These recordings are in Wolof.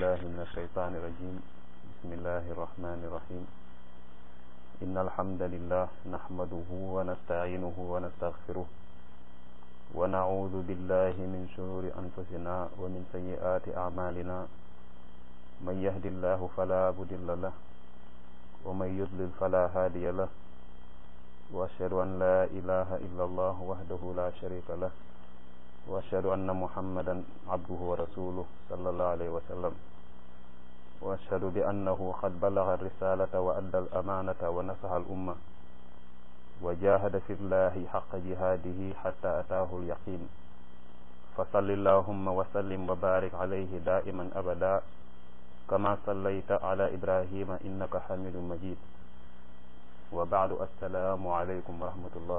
بالله من الشيطان الرجيم بسم الله الرحمن الرحيم إن الحمد لله نحمده ونستعينه ونستغفره ونعوذ بالله من شرور أنفسنا ومن سيئات أعمالنا من يهد الله فلا مضل له ومن يضلل فلا هادي له وأشهد أن لا إله إلا الله وحده لا شريك له وأشهد أن محمدا عبده ورسوله صلى الله عليه وسلم وأشهد بأنه قد بلغ الرسالة وأدى الأمانة ونصح الأمة وجاهد في الله حق جهاده حتى أتاه اليقين فصل اللهم وسلم وبارك عليه دائما أبدا كما صليت على إبراهيم إنك حميد مجيد وبعد السلام عليكم ورحمة الله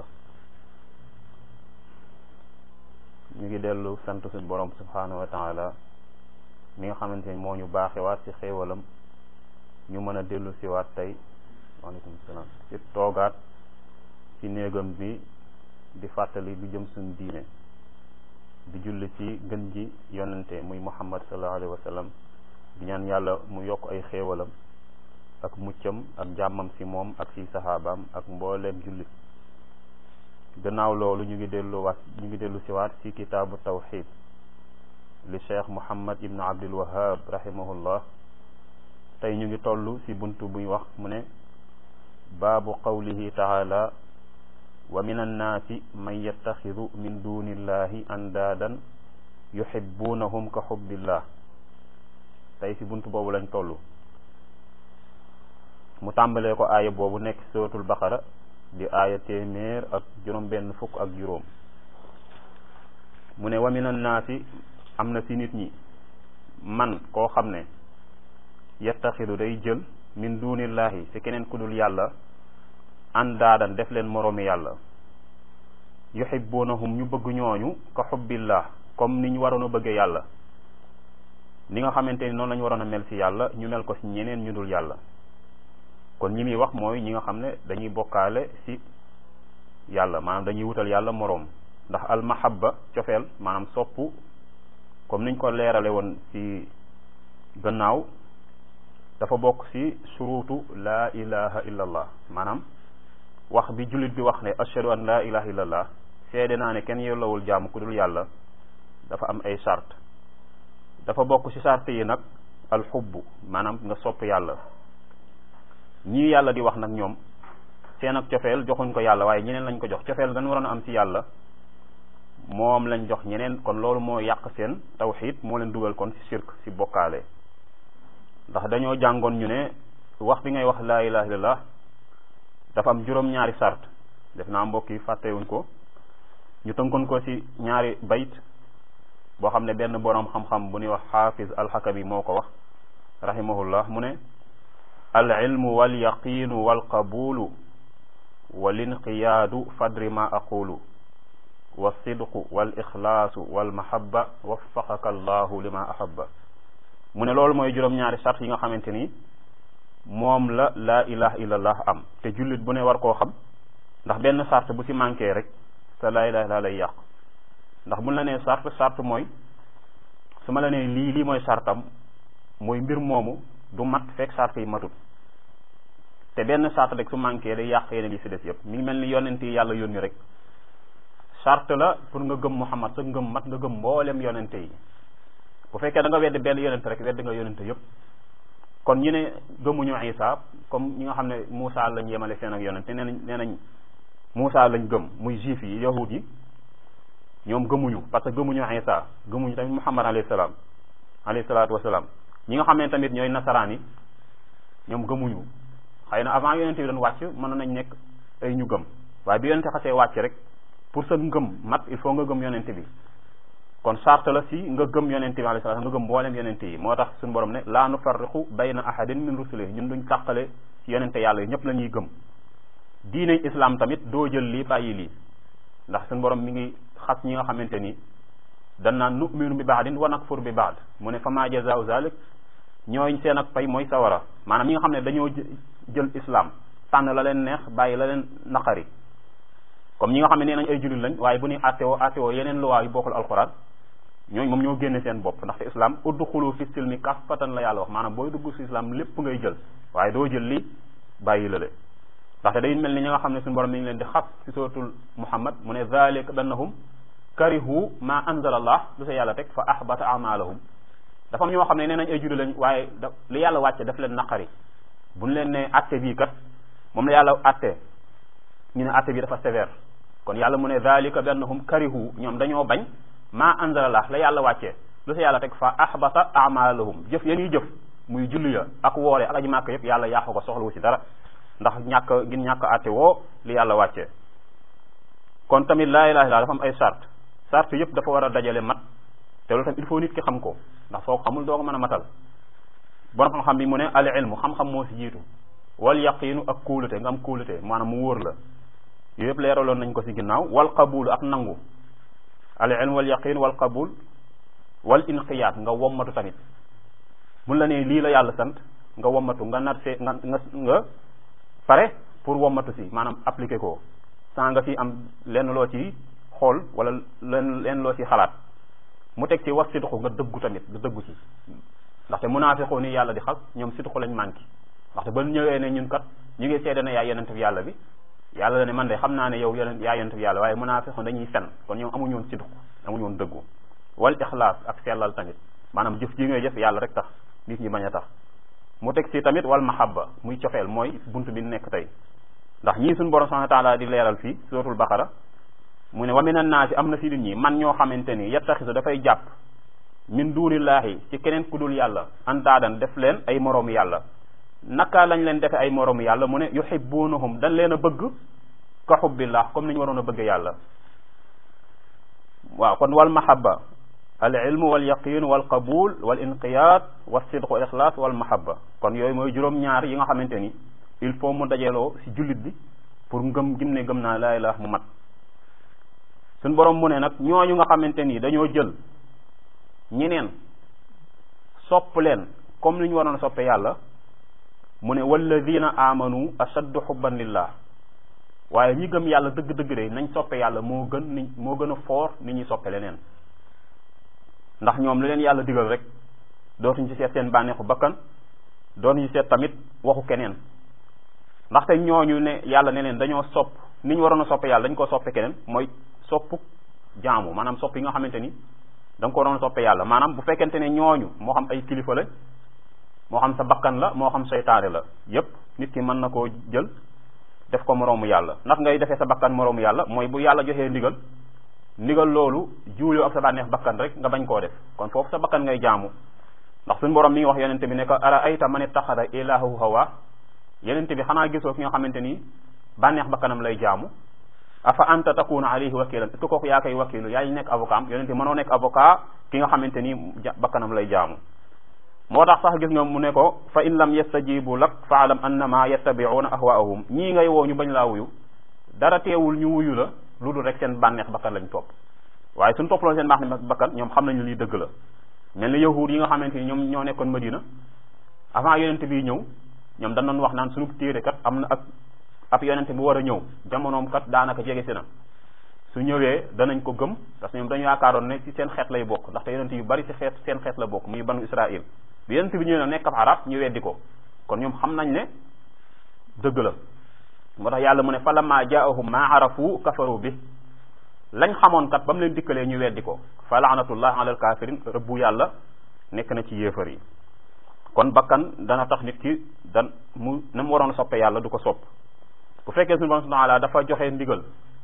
ñu ngi dellu sant suñu borom subhanahu wa taala mi nga xamante ni moo ñu baaxewaat ci xéewalam ñu mën a dellu siwaat tey waaleykum salaam ci toogaat ci néegam bi di fàttali lu jëm suñu diine di julli ci gën ji yonente muy muhammad sallallahu alayhi wa sallam di ñaan yàlla mu yokk ay xéewalam ak muccam ak jàmmam ci moom ak ci saxaabaam ak mbooleem jullit gannaaw loolu ñu ngi dellu waat ñu ngi dellu siwaat ci kitaabu tawxid li cheikh muhammad ibnu abdul wahab rahimahullah tey ñu ngi toll ci bunt buy wax mu ne baabu qawlihi taala wa min annaasi man yattaxidu min duni illahi andaadan yuhibbunahum ka xubbillah tey ci bunt boobu lañ toll mu tàmbalee ko aaya boobu nekk suratul baqara di aaya téeméer ak juróom benn fukk ak juróom mu ne wa min annaasi am na ci nit ñi man koo xam ne yattaxidu day jël min dunillahi ci keneen ku dul yàlla andaadan def leen moroomi yàlla yuhibbunahum ñu bëgg ñooñu ka xubbillah comme ni ñu waroon a bëggee yàlla ni nga xamante ni noonu la ñu waroon a mel ci yàlla ñu mel ko ci ñeneen ñu dul yàlla kon ñi muy wax mooy ñi nga xam ne dañuy bokkaale ci yàlla maanaam dañuy wutal yàlla moroom ndax al mahabba cofeel maanaam soppu comme niñ ko leerale woon ci gannaaw dafa bokk ci suruutu laa ilaha illa allah maanaam wax bi jullit bi wax ne ashhadu an laa ilaha illa allah seede naa ne kenn yellowul jaamu ku dul yàlla dafa am ay sart dafa bokk ci sart yi nag alxubbu maanaam nga sopp yàlla ñii yàlla di wax nag ñoom seen ak cofeel joxuñ ko yàlla waaye ñeneen lañ ko jox cofeel gan waroon a am ci yàlla moom lañ jox ñeneen kon loolu moo yàq seen tawxid moo leen dugal kon ci shirk ci bokkaale ndax dañoo jàngoon ñu ne wax bi ngay wax laa ilaha illallah dafa am juróom-ñaari sart def naa mbokk yi fàttewuñ ko ñu tënkoon ko ci ñaari bayt boo xam ne benn boroom xam-xam bu ñuy wax xaafiz alxakami moo ko wax rahimahullah mu ne al ilmu wal yaqiinu wal qabulu wal inqiyaadu fadri ma aqulu wa sidqu wal ixlaasu wal mahabba waffaqaka allahu lima ahabba mu ne loolu mooy juróom-ñaari sart yi nga xamante ni moom la laa ilaha illallah am te jullit bu ne war koo xam ndax benn sart bu ci manqué rek sa laa ilaha illallah lay yàq ndax bu la nee sart sart mooy su ma la nee lii lii mooy sartam mooy mbir moomu du mat fekk sart yi matut te benn sart rek su manqué day yàq yeneen yi si des yëpp mi ngi mel ni yonent yi yàlla yónni rek sart la pour nga gëm Muhammad sa ngëm mat nga gëm mboolem yonente yi bu fekkee da nga wedd benn yonente rek wedd nga yonente yëpp kon ñu ne gëmuñu Isa comme ñi nga xam ne Moussa lañ yemale seen ak yonente nee nañ nee nañ Moussa lañ gëm muy juif yi yahud yi ñoom gëmuñu parce que gëmuñu Isa gëmuñu tamit Muhammad alayhi salaam alayhi salaatu wasalaam ñi nga xam ne tamit ñooy nasaraan yi ñoom gëmuñu xëy na avant yonente bi doon wàcc mën nañ nekk ay ñu gëm waaye bi yonente xasee wàcc rek pour sa ngëm mat il faut nga gëm yonente bi kon sart la si nga gëm yonente bi alayhi salaam nga gëm mboolem yonente yi moo tax suñu borom ne laa nufarriqu bayna ahadin min rusulihi ñun duñ tàqale ci yonente yàlla yi ñëpp la ñuy gëm diine islam tamit doo jël lii bàyyi lii ndax suñu borom mi ngi xas ñi nga xamante ni dan naan nu'minu bi baadin wa nakfur bi baad mu ne fa ma jazaau zalik ñooy seen ak pay mooy sawara maanaam ñi nga xam ne dañoo jël islam tànn la leen neex bàyyi la leen naqari comme ñi nga xam ne nee nañ ay jullit lañ waaye bu ñuy attewoo attewoo yeneen luwaa yu bokkul alquran ñooñu moom ñoo génne seen bopp ndaxte islam udxulu fi silmi kaffatan la yàlla wax maanaam booy dugg si islam lépp ngay jël waaye doo jël li bàyyi la le ndaxte day mel ni ñi nga xam ne suñu borom mi ngi leen di xas si suratul muhammad mu ne zalika bannahum karihu ma anzala allah lu sa yàlla teg fa ahbata amalahum dafa am ñoo xam ne nee nañ ay julli lañ waaye da li yàlla wàcce daf leen naqari buñ leen ne atte bii kat moom la yàlla atte ñu ne atte bi dafa sévère kon yàlla mu ne zalika bi annahum karihu ñoom dañoo bañ ma anzalallah la yàlla wàccee lu sa yàlla teg fa ahbata amalahum jëf yéen yi jëf muy julli ya ak woore ak aji màkk yëpp yàlla yàqu ko soxlawu ci dara ndax ñàkk gin ñàkk atte woo li yàlla wàccee kon tamit laa ilaha illallah dafa am ay sart sart yëpp dafa war a dajale mat te loolu tamit il faut nit ki xam ko ndax soo ko xamul doo ko mën a matal borom xam-xam bi mu ne al ilmu xam-xam moo si jiitu wal yaqiinu ak kóolute nga am kóolute maanaam mu wóor la yooyu yëpp leeraloon nañ ko si ginnaaw wal qabul ak nangu al ilm wal yaqin wal qabul wal inqiyaat nga wommatu tamit mun la ne lii la yàlla sant nga wommatu nga nar see nga nga nga pare pour wommatu si maanaam appliquer ko sans nga fi am lenn loo ci xool wala lenn lenn loo ci xalaat mu teg ci was sidqu nga dëggu tamit nga dëggu ci ndaxte munaafiqoo ni yàlla di xas ñoom sidqu lañ manqué ndaxte ba ñëwee ne ñun kat ñu ngi seede ne yaa yonent bi yàlla bi yàlla la ne man de xam naa ne yow yonent yaa yonent bi yàlla waaye munaafiqoon dañuy fen kon ñoom amuñu woon sidqu amuñu woon dëggu wal ixlaas ak sellal tamit maanaam jëf ji ngay jëf yàlla rek tax nit ñi bañ a tax mu teg ci tamit wal mahabba muy cofeel mooy bunt bi nekk tey ndax ñii suñu borom subhanahu wa taala di leeral fii suratul baqara mu ne wa minan naasi am na si nit ñi man ñoo xamante ni yattaxisu dafay jàpp min duunillaahi ci keneen ku dul yàlla antaadan def leen ay moroomu yàlla naka lañ leen defe ay moroomu yàlla mu ne yuhibbunahum dañ leen a bëgg ka xubbillah comme ni ñu waroon a bëgg yàlla waaw kon wal mahabba al ilmu wal yaqin wal qabul wal inqiyaad wal sidq wal ixlaas wal mahabba kon yooyu mooy juróom-ñaar yi nga xamante ni il faut mu dajeeloo si jullit bi pour ngëm gim ne gëm naa laa ilaha mu mat suñ borom mu ne nag ñooñu nga xamante ni dañoo jël ñeneen sopp leen comme ni ñu waroon a soppe yàlla mu ne walladina amanu ashaddu xubban lillah waaye ñi gëm yàlla dëgg-dëgg de nañ soppe yàlla moo gën ni moo gën a foor ni ñuy soppe leneen ndax ñoom li leen yàlla digal rek dootuñ ci seet seen bànneexu bakkan dootuñ ci seet tamit waxu keneen ndaxte ñooñu ne yàlla ne leen dañoo sopp ni ñu waroon a soppe yàlla dañ ko soppe keneen mooy soppu jaamu maanaam sopp yi nga xamante ni da nga ko waroon a soppe yàlla maanaam bu fekkente ne ñooñu moo xam ay kilifa la moo xam sa bakkan la moo xam seytaane la yépp nit ki mën na koo jël def ko moroomu yàlla ndax ngay defee sa bakkan moroomu yàlla mooy bu yàlla joxee ndigal ndigal loolu juuloo ak sa bànneex bakkan rek nga bañ koo def kon foofu sa bakkan ngay jaamu ndax suñu borom mi ngi wax yonente bi ne ko ara ayta man ittaxada ilaahu hawa yonente bi xanaa gisoo ki nga xamante ni bànneex bakkanam lay jaamu afa anta takuna alayhi wakilan est-ce que kooku yaa koy wakilu yaa nekk avocat am yonente mënoo nekk avocat ki nga xamante ni bakkanam lay jaamu moo tax sax gis nga mu ne ko fa in lam yastajibu lak faalam annama yattabiuna ahwaahum ñii ngay woo ñu bañ laa wuyu dara teewul ñu wuyu la lu dul rek seen bànneex bakkan lañ topp waaye suñ toppaloon seen bànneex bakkan ñoom xam nañu lii dëgg la mel ni yahuud yi nga xamante ni ñoom ñoo nekkoon Madina avant yonente bi ñëw ñoom dañ doon wax naan suñu téere kat am na ak ab yonente bu war a ñëw jamonoom kat daanaka jege si na su ñëwee danañ ko gëm parce que ñoom dañu yaakaaroon ne ci seen xeet lay bokk ndaxte yonente yu bari ci xeet seen xeet la bokk muy banu Israël bi yonente bi ñëwee na nekk ab arab ñu weddi ko kon ñoom xam nañ ne dëgg la moo tax yàlla mu ne fa lamma jaahum ma arafu kafaru bi lañ xamoon kat ba mu leen dikkalee ñu weddi ko fa laanatullah alal kafirin rëbbu yàlla nekk na ci yéefar yi kon bakkan dana tax nit ki dan mu na mu waroon a soppe yàlla du ko sopp bu fekkee suñu borom subhanahu wa ta'ala dafa joxe ndigal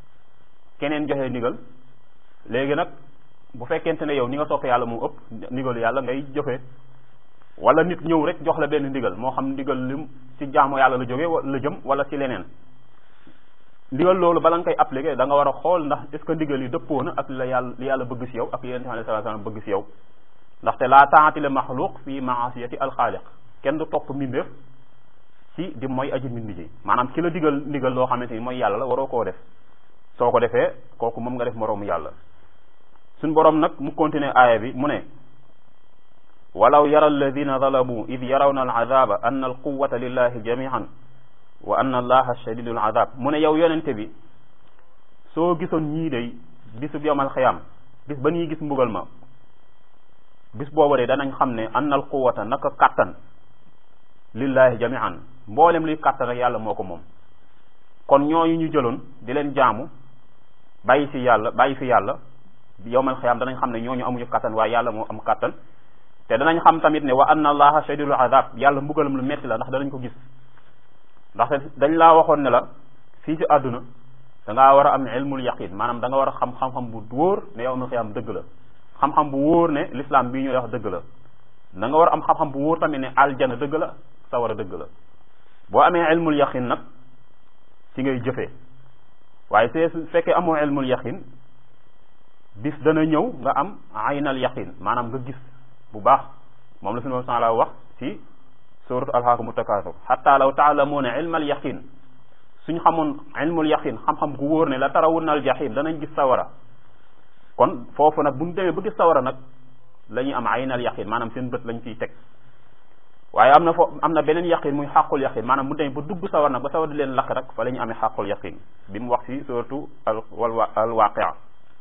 keneen joxe ndigal léegi nag bu fekkente ne yow ni nga soppe yàlla mu ëpp ndigal yàlla ngay joxe wala nit ñëw rek jox la benn ndigal moo xam ndigal lim ci jaamu yàlla la jóge la jëm wala ci leneen ndigal loolu bala nga koy appliquer da nga war a xool ndax est ce que ndigal yi dëppoo na ak la yàlla li yàlla bëgg si yow ak yonent bi sallallahu alayhi wasallam bëgg si yow ndaxte laa taati le maxluq fi maasiyati alxaaliq kenn du topp mbindeef ci di mooy aji mbind ji maanaam ki la digal ndigal loo xamante ni mooy yàlla la waroo koo def soo ko defee kooku moom nga def moroomu yàlla suñ boroom nag mu continuer aaya bi mu ne walaw yara alladina zalamu id yarawna alazaba anna alquwata lillahi jamian wa anna allaha shadidul azab mu ne yow yonente bi soo gisoon ñii day bisub yowmal xiyam bis ba ñuy gis mbugal ma bis boobu de danañ xam ne annal quwata naka kàttan lillahi jami'an mboolem luy kàttan rek yàlla moo ko moom kon ñooñu ñu jëloon di leen jaamu bàyyi fi yàlla bàyyi fi yàlla yowmal xiyaam danañ xam ne ñooñu amuñu kàttan waaye yàlla moo am kàttan te danañ xam tamit ne wa anna allaha shadidul azab yàlla mbugalam lu metti la ndax danañ ko gis ndaxte dañ laa waxoon ne la fii ci àdduna da ngaa war a am ilmul yaqin maanaam da nga war a xam xam-xam bu wóor ne yowmal xiyaam dëgg la xam-xam bu wóor ne l'islam bii ñu wax dëgg la da nga war a am xam-xam bu wóor tamit ne aljana dëgg la sawara dëgg la boo amee ilmul yaqin nag ci ngay jëfee waaye see su fekkee amoo ilmul yaqin bis dana ñëw nga am aynal yaqin maanaam nga gis bu baax moom la suñu moom la wax ci suratu alhaakumu takaasur xatta law taalamuuna ilmal yaqin suñ xamoon ilmul yaqin xam-xam gu wóor ne la tarawunna al jahim danañ gis sawara kon foofu nag bu ñu demee ba gis sawara nag la ñuy am aynal yaqin maanaam seen bët lañ ciy teg waaye am na fo am na beneen yaqin muy xàqul yaqin maanaam bu demee ba dugg sawar nag ba sawar di leen lakk rek fa la ñu amee xàqul yaqin bi mu wax ci suratu al wal al waaqia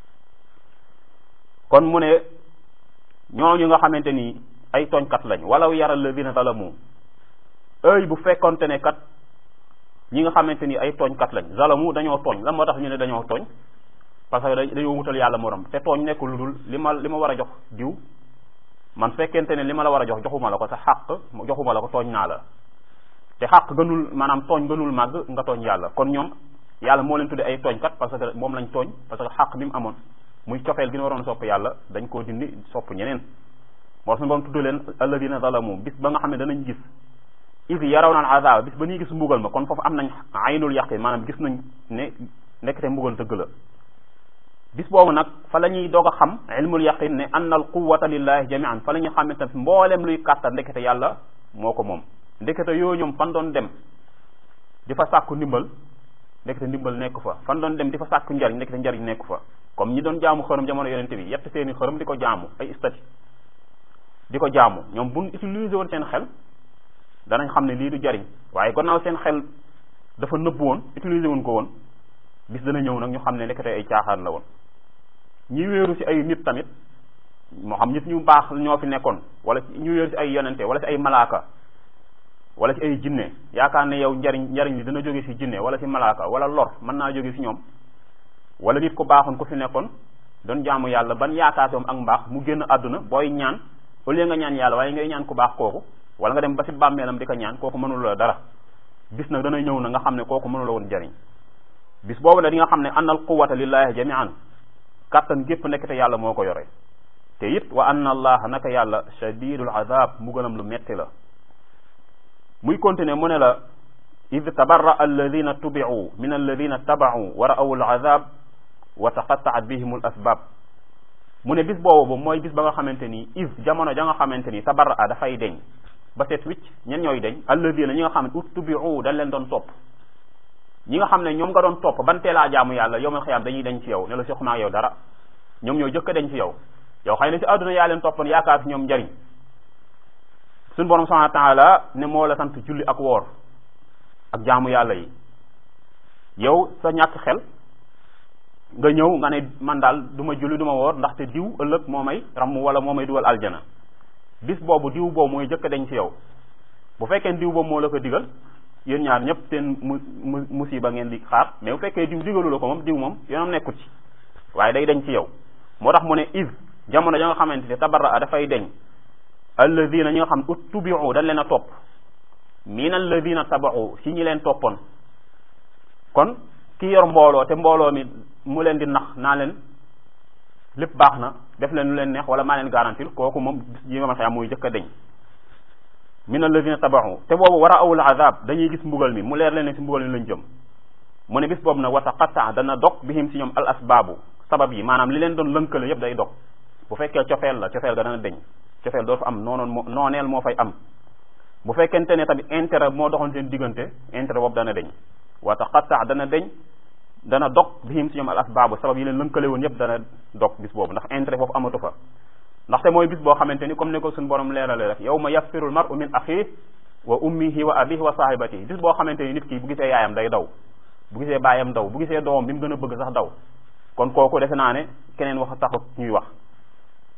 kon mu ne ñooñu nga xamante ni ay tooñkat lañ walaw yara alladina zalamu ëy bu fekkonte ne kat ñi nga xamante ni ay tooñkat lañ zalamu dañoo tooñ lan moo tax ñu ne dañoo tooñ parce que dañoo wutal yàlla morom te tooñ nekk lu dul li ma li ma war a jox diw man fekkente ne li ma la war a jox joxuma la ko sa xàq joxuma la ko tooñ naa la te xàq gënul maanaam tooñ gënul màgg nga tooñ yàlla kon ñoom yàlla moo leen tudde ay tooñkat parce que moom lañ tooñ parce que xàq bi mu amoon muy cofeel gi ñu waroon sopp yàlla dañ koo dindi sopp ñeneen moo suñu borom tudd leen alladina zalamu bis ba nga xam ne danañ gis is yaraw naan azaba bis ba ñuy gis mbugal ma kon foofu am nañ aynul yaqin maanaam gis nañ ne nekkte mbugal dëgg la bis boobu nag fa la ñuy doog a xam ilmul yaqin ne anna al quwata lillahi jamian fa la ñuy xamante ne mboolem luy kàttan ndekete yàlla moo ko moom ndekete yoo ñoom fan doon dem di fa sàkku ndimbal ndekete ndimbal nekk fa fan doon dem di fa sàkku njariñ ndekete njariñ nekk fa comme ñi doon jaamu xërëm jamono yonente bi yett seeni xërëm di ko jaamu ay stati di ko jaamu ñoom buñ utiliser woon seen xel danañ xam ne lii du jariñ waaye gannaaw seen xel dafa nëbb woon utiliser woon ko woon bis dana ñëw nag ñu xam ne ndekete ay caaxaan la woon ñi wéeru ci ay nit tamit moo xam nit ñu baax ñoo fi nekkoon wala ñu wéeru ci ay yonente wala ci ay malaaka wala ci ay jinne yaakaar ne yow njariñ njariñ li dana jóge ci jinne wala ci malaaka wala lor mën naa jóge ci ñoom wala nit ku baaxoon ku fi nekkoon doon jaamu yàlla ban yaakaar ak mbaax mu génn àdduna booy ñaan au lieu nga ñaan yàlla waaye ngay ñaan ku baax kooku wala nga dem ba ci bàmmeelam di ko ñaan kooku mënul la dara bis nag dana ñëw na nga xam ne kooku mënul la woon jariñ bis boobu nag di nga xam ne annal quwata lillahi jami'an kàttan gépp nekk te yàlla moo ko yore te it wa anna allaha naka yàlla shadidul azab mbugalam lu metti la muy continuer mu ne la id tabarra alladina tubi'u min alladina taba'u wa ra'aw al azab wa taqatta'at bihim al asbab mu ne bis boobu mooy bis ba nga xamante ni is jamono ja nga xamante ni tabarra a dafay deñ ba seet wicc ñen ñooy deñ alladina ñi nga xam ne ut tubi'u dañ leen doon topp ñi nga xam ne ñoom nga doon topp ban teelaa jaamu yàlla yowmal xiyaam dañuy deñ ci yow ne la sequma ak yow dara ñoom ñoo jëkk a deñ ci yow yow xëy na ci àdduna yaa leen toppoon yaakaar ci ñoom njariñ suñu borom subhanahu wa taala ne moo la sant julli ak woor ak jaamu yàlla yi yow sa ñàkk xel nga ñëw nga ne man daal du ma julli du ma woor ndaxte diw ëllëg moo may ramm wala moo may dugal aljana bis boobu diw boobu mooy jëkk a deñ ci yow bu fekkee diw boobu moo la ko digal yéen ñaar ñëpp seen mu mu musiba ngeen di xaar mais bu fekkee diw digalu la ko moom diw moom yoonam nekkut ci waaye day deñ ci yow moo tax mu ne is jamono ja nga xamante ne tabarra a dafay deñ alladina ñi nga xam ut tubiu dañ leen a topp min alladina tabau si ñi leen toppoon kon ki yor mbooloo te mbooloo mi mu leen di nax naa leen lépp baax na def leen lu leen neex wala maa leen garantil kooku moom yi nga ma xam muy jëkk a deñ min alladina tabaxu te boobu war a awul azab dañuy gis mbugal mi mu leer leen ne si mbugal mi lañ jëm mu ne bis boobu nag wa taqatta dana dog bihim si ñoom al asbaabu sabab yi maanaam li leen doon lënkale yépp day dog bu fekkee cofeel la cofeel ga dana deñ cofeel doo fa am noonoon moo nooneel moo fay am bu fekkente ne tamit intérêt moo doxoon seen diggante intérêt boobu dana deñ wa taqatta dana deñ dana dog bihim si ñoom al asbaabu sabab yi leen lënkale woon yépp dana dog bis boobu ndax intérêt foofu amatu fa ndaxte mooy bis boo xamante ni comme ni ko suñu borom leerale rek yow ma yafirul mar'u min axihi wa ummihi wa abihi wa sahibatihi bis boo xamante ni nit ki bu gisee yaayam day daw bu gisee baayam daw bu gisee doomam bi mu gën a bëgg sax daw kon kooku defe naa ne keneen wax taxut ñuy wax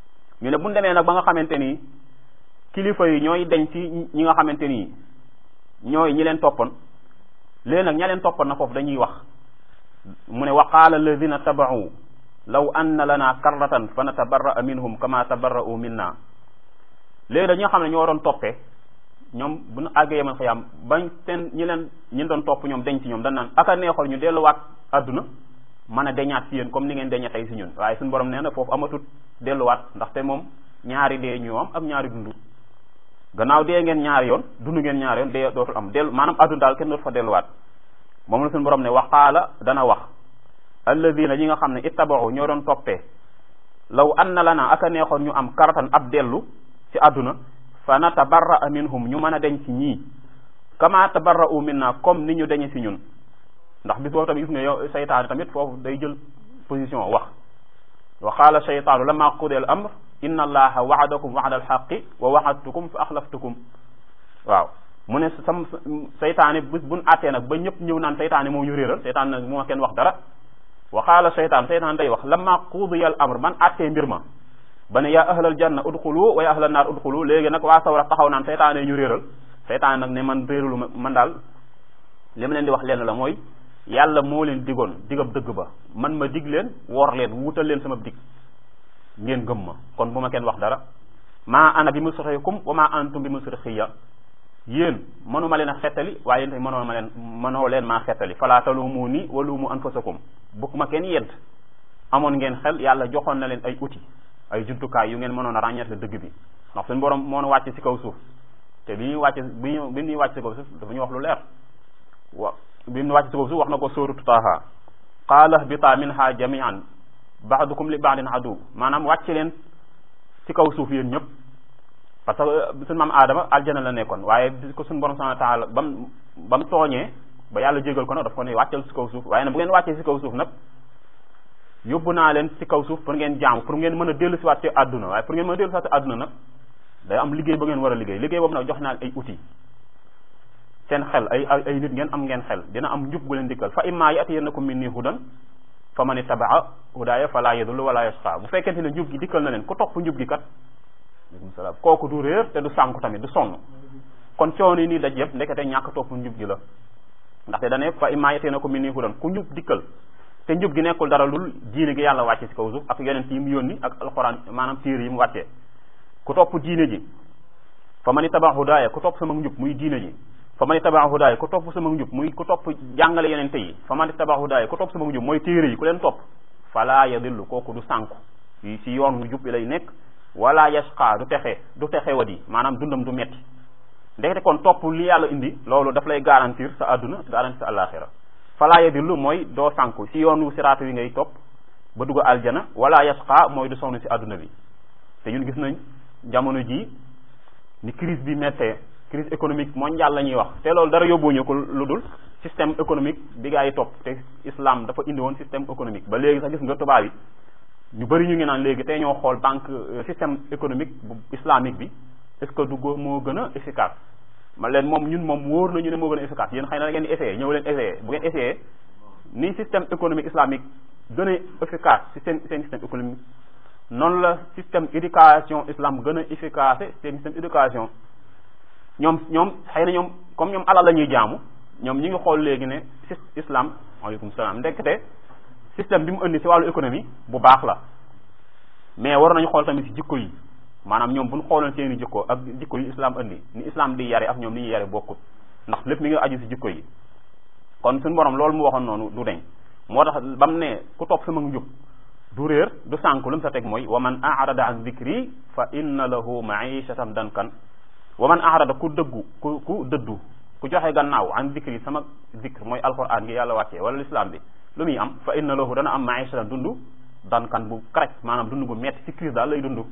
ñu ne bu ñu demee nag ba nga xamante ni kilifa yi ñooy deñ ci ñi nga xamante ni ñooy ñi leen toppoon léegi nag ña leen toppoon na foofu dañuy wax mu ne wa qaala alladina tabau law anna lana karratan fa natabarraa minhum kama tabarra'u minna léegi nag ñi nga xam ne ñoo doon toppee ñoom bu ñu àggee yemal xiyam bañ seen ñi leen ñi doon topp ñoom deñ ci ñoom dañ naan aka neexoon ñu delluwaat àdduna mën a deñaat ci yéen comme ni ngeen deñe tey si ñun waaye suñu borom nee na foofu amatut delluwaat ndaxte moom ñaari dee ñu am ak ñaari dund gannaaw dee ngeen ñaari yoon dund ngeen ñaari yoon dee dootul am dellu maanaam àdduna daal kenn dootu fa delluwaat moom la suñu borom ne waqaala dana wax alladina ñi nga xam ne ittabaxu ñoo doon toppee law anna lana aka neexoon ñu am karatan ab dellu ci àdduna fa natabarra minhum ñu mën a deñ ci ñii kama tabarra'u minna comme ni ñu deñe ci ñun ndax bis boobu tamit gis nga yow seytaane tamit foofu day jël position wax wa qaala sheytaanu lama qudiya al amr inna allaha wa'adakum wa'da al haqqi wa wa'adtukum fa axlaftukum waaw mu ne sam seytaane bis buñ àttee nag ba ñëpp ñëw naan seytaane moo ñu réeral seytaane nag moo kenn wax dara wa qaala sheytaan seytaan day wax lama qudiya al amr man àttee mbir ma ba ne yaa ahlal janna udxulu wa yaa ahlal naar udxulu léegi nag waa sawra taxaw naan seytaane ñu réeral seytaane nag ne man réeralu ma man daal li ma leen di wax lenn la mooy yàlla moo leen digoon digab dëgg ba man ma dig leen wor leen wutal leen sama dig ngeen gëm ma kon bu ma kenn wax dara maa ana bi musrixikum wa maa antum bi musrixiya yéen mënuma leen a xettali waaye yéen tamit mënoo ma leen mënoo leen maa xettali fala talumuni wa lumu anfusakum bukk ma kenn yedd amoon ngeen xel yàlla joxoon na leen ay outil ay jumtukaay yu ngeen mënoon a ràññeetle dëgg bi ndax suñu borom moo wàcc ci kaw suuf te bi ñuy wàcc bi ñu bi ñuy wàcc ci kaw suuf dafa ñu wax lu leer wa bi ñu wàcc ci kaw suuf wax na ko sóoratu Taaha qaala ihbitaa minha jamian ba'dukum li ba'din adu maanaam wàcc leen ci kaw suuf yéen ñëpp parce que suñu maam Adama aljana la nekkoon waaye bi ko suñu borom subhanahu wa taala bam ba mu tooñee ba yàlla jégal ko nag daf ko ne wàccal ci kaw suuf waaye nag bu ngeen wàccee ci kaw suuf nag yóbbu naa leen ci kaw suuf pour ngeen jaamu pour ngeen mën a dellu si waat ci àdduna waaye pour ngeen mën a dellu si waat ci àdduna nag day am liggéey ba ngeen war a liggéey liggéey boobu nag jox naa ay outils seen xel ay ay nit ngeen am ngeen xel dina am njub gu leen dikkal fa imma yatiyannakum minni hudan fa man ittabaa hudaaya fala yadullu wala yasqa bu fekkente ne njub gi dikkal na leen ku topp njub gi kat aleykum salaam kooku du réer te du sànku tamit du sonn kon coono yi nii daj yëpp ndekete ñàkk topp njub gi la ndaxte dane fa imma yatiyannakum minni hudan ku njub dikkal te njub gi nekkul dara lul diine gi yàlla wàcce ci kaw suuf ak yonent yi mu yónni ak alxuraan maanaam téere yi mu wàccee ku topp diine ji fa man ittaba hudaaya ku topp sama njub muy diine ji fa man ittaba hudaaya ku topp sama njub muy ku topp jàngale yonente yi fa man ittaba hudaaya ku topp sama njub mooy téere yi ku leen topp fala yadillu kooku du sànku yi ci yoon wu jub bi lay nekk wala yasqa du texe du texe wadi maanaam dundam du metti ndekete kon topp li yàlla indi loolu daf lay garantir sa àdduna garantir sa àllaaxira fala yadillu mooy doo sànku si yoonu siraatu wi ngay topp ba dugg aljana wala yasqa mooy du sonn si àdduna bi te ñun gis nañ jamono ji ni crise bi méttee crise économique mondiale la ñuy wax te loolu dara yóbbuñu ko lu dul système économique bi gaa yi topp te islam dafa indi woon système économique ba léegi sax gis nga tubaab yi ñu bëri ñu ngi naan léegi tey ñoo xool banque système économique bu islamique bi est ce que du moo gën a efficace ma leen moom ñun moom wóor nañu ne moo gën a efficace yéen xëy na da ngeen di essayé ñëw leen essayé bu ngeen essayé ni système économique islamique gën a efficace si seen seen système économique noonu la système éducation islam gën a efficace seen système éducation ñoom ñoom xëy na ñoom comme ñoom alal la ñuy jaamu ñoom ñi ngi xool léegi ne islam waaleykum salaam ndekete système bi mu indi si wàllu économie bu baax la mais war nañu xool tamit si jikko yi maanaam ñoom bu ñu xooloon seeni jikko ak jikko yi islam indi ni islam di yare ak ñoom ni ñuy yare bokkut ndax lépp mi ngi aju si jikko yi kon suñu borom loolu mu waxoon noonu du deñ moo tax ba mu ne ku topp sama njub du réer du sànk lu mu sa teg mooy wa man arada an zikri fa inna lahu maishatan dankan wa man arada ku dëggu ku ku dëddu ku joxe gannaaw an zikri sama zikr mooy alquran gi yàlla wàccee wala l'islam bi lu muy am fa inna lahu dana am maishatan dund dankan bu correct maanaam dund bu metti ci crise daal lay dund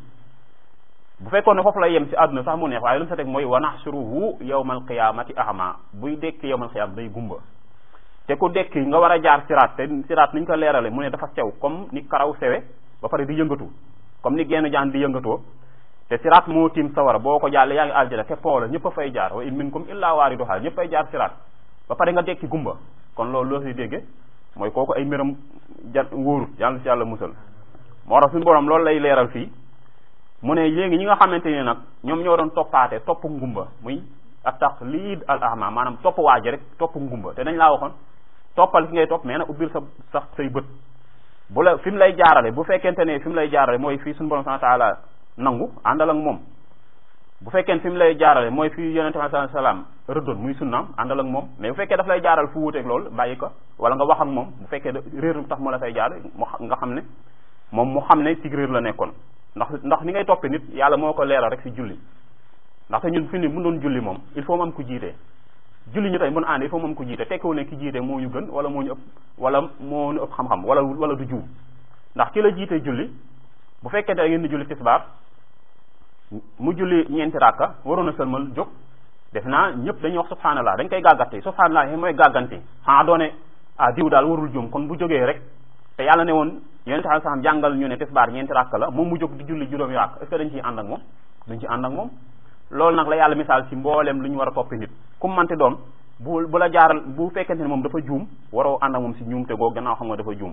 bu fekkoon ne foofu lay yem ci àdduna sax mu neex waaye lu mu sa teg mooy wa nahshuruhu yawmal qiyamati ahma buy dekki yawmal qiyam day gumba te ku dekki nga war a jaar siraat te siraat niñ ko leerale mu ne dafa sew comme ni karaw sewe ba pare di yëngatu comme ni genn jaan di yëngatoo te siraat moo tiim sawara boo ko jàllee yaa ngi aljana te pont la ñëpp a fay jaar wa in minkum illa waariduha ñëpp fay jaar siraat ba pare nga dekki gumba kon loolu loo si dégge mooy kooku ay mbiram ja wóorut yàlla si yàlla musal moo tax suñu borom loolu lay leeral fii mu ne léegi ñi nga xamante ni nag ñoom ñoo doon toppaate topp ngumba muy at-taqlid al ahma maanaam topp waaji rek topp ngumba te dañ laa waxoon toppal ki ngay topp mais nag ubbil sa sax say bët bu la fi mu lay jaarale bu fekkente ne fi mu lay jaarale mooy fii suñu borom subhanahu wa ta'ala nangu àndal ak moom bu fekkee fi mu lay jaarale mooy fi yonente bi sallallahu alayhi wasallam rëddoon muy sunnaam àndal ak moom mais bu fekkee daf lay jaaral fu wuuteeg loolu bàyyi ko wala nga wax ak moom bu fekkee réer tax mu la fay jaar mu nga xam ne moom mu xam ne ci réer la nekkoon ndax ndax ni ngay toppee nit yàlla moo ko leeral rek ci julli ndaxte ñun fi ni bu doon julli moom il faut mu am ku jiite julli ñu tey mun ànd il faut mu am ku jiite tekkiwu ne ki jiite moo ñu gën wala moo ñu ëpp wala moo ñu ëpp xam-xam wala wala du juum ndax ki la jiite julli bu fekkee da ngeen di julli tisbaar mu julli ñeenti rakka waroon a sëlmal jóg def naa ñëpp dañuy wax subhanallah dañ koy gàggante subhanallah yi mooy gàgganti xanaa doone ah diw daal warul juum kon bu jógee rek te yàlla ne woon yonente alai salam jàngal ñu ne tisbaar ñeenti rakka la moom mu jóg di julli juróomi rakk est ce que dañ ciy ànd ak moom dañ ci ànd ak moom loolu nag la yàlla misaal ci mbooleem lu ñu war a toppi nit ku manti doon bu bu la jaaral bu fekkente ne moom dafa juum waroo ànd ak moom si juum te goo gannaaw xam nga dafa juum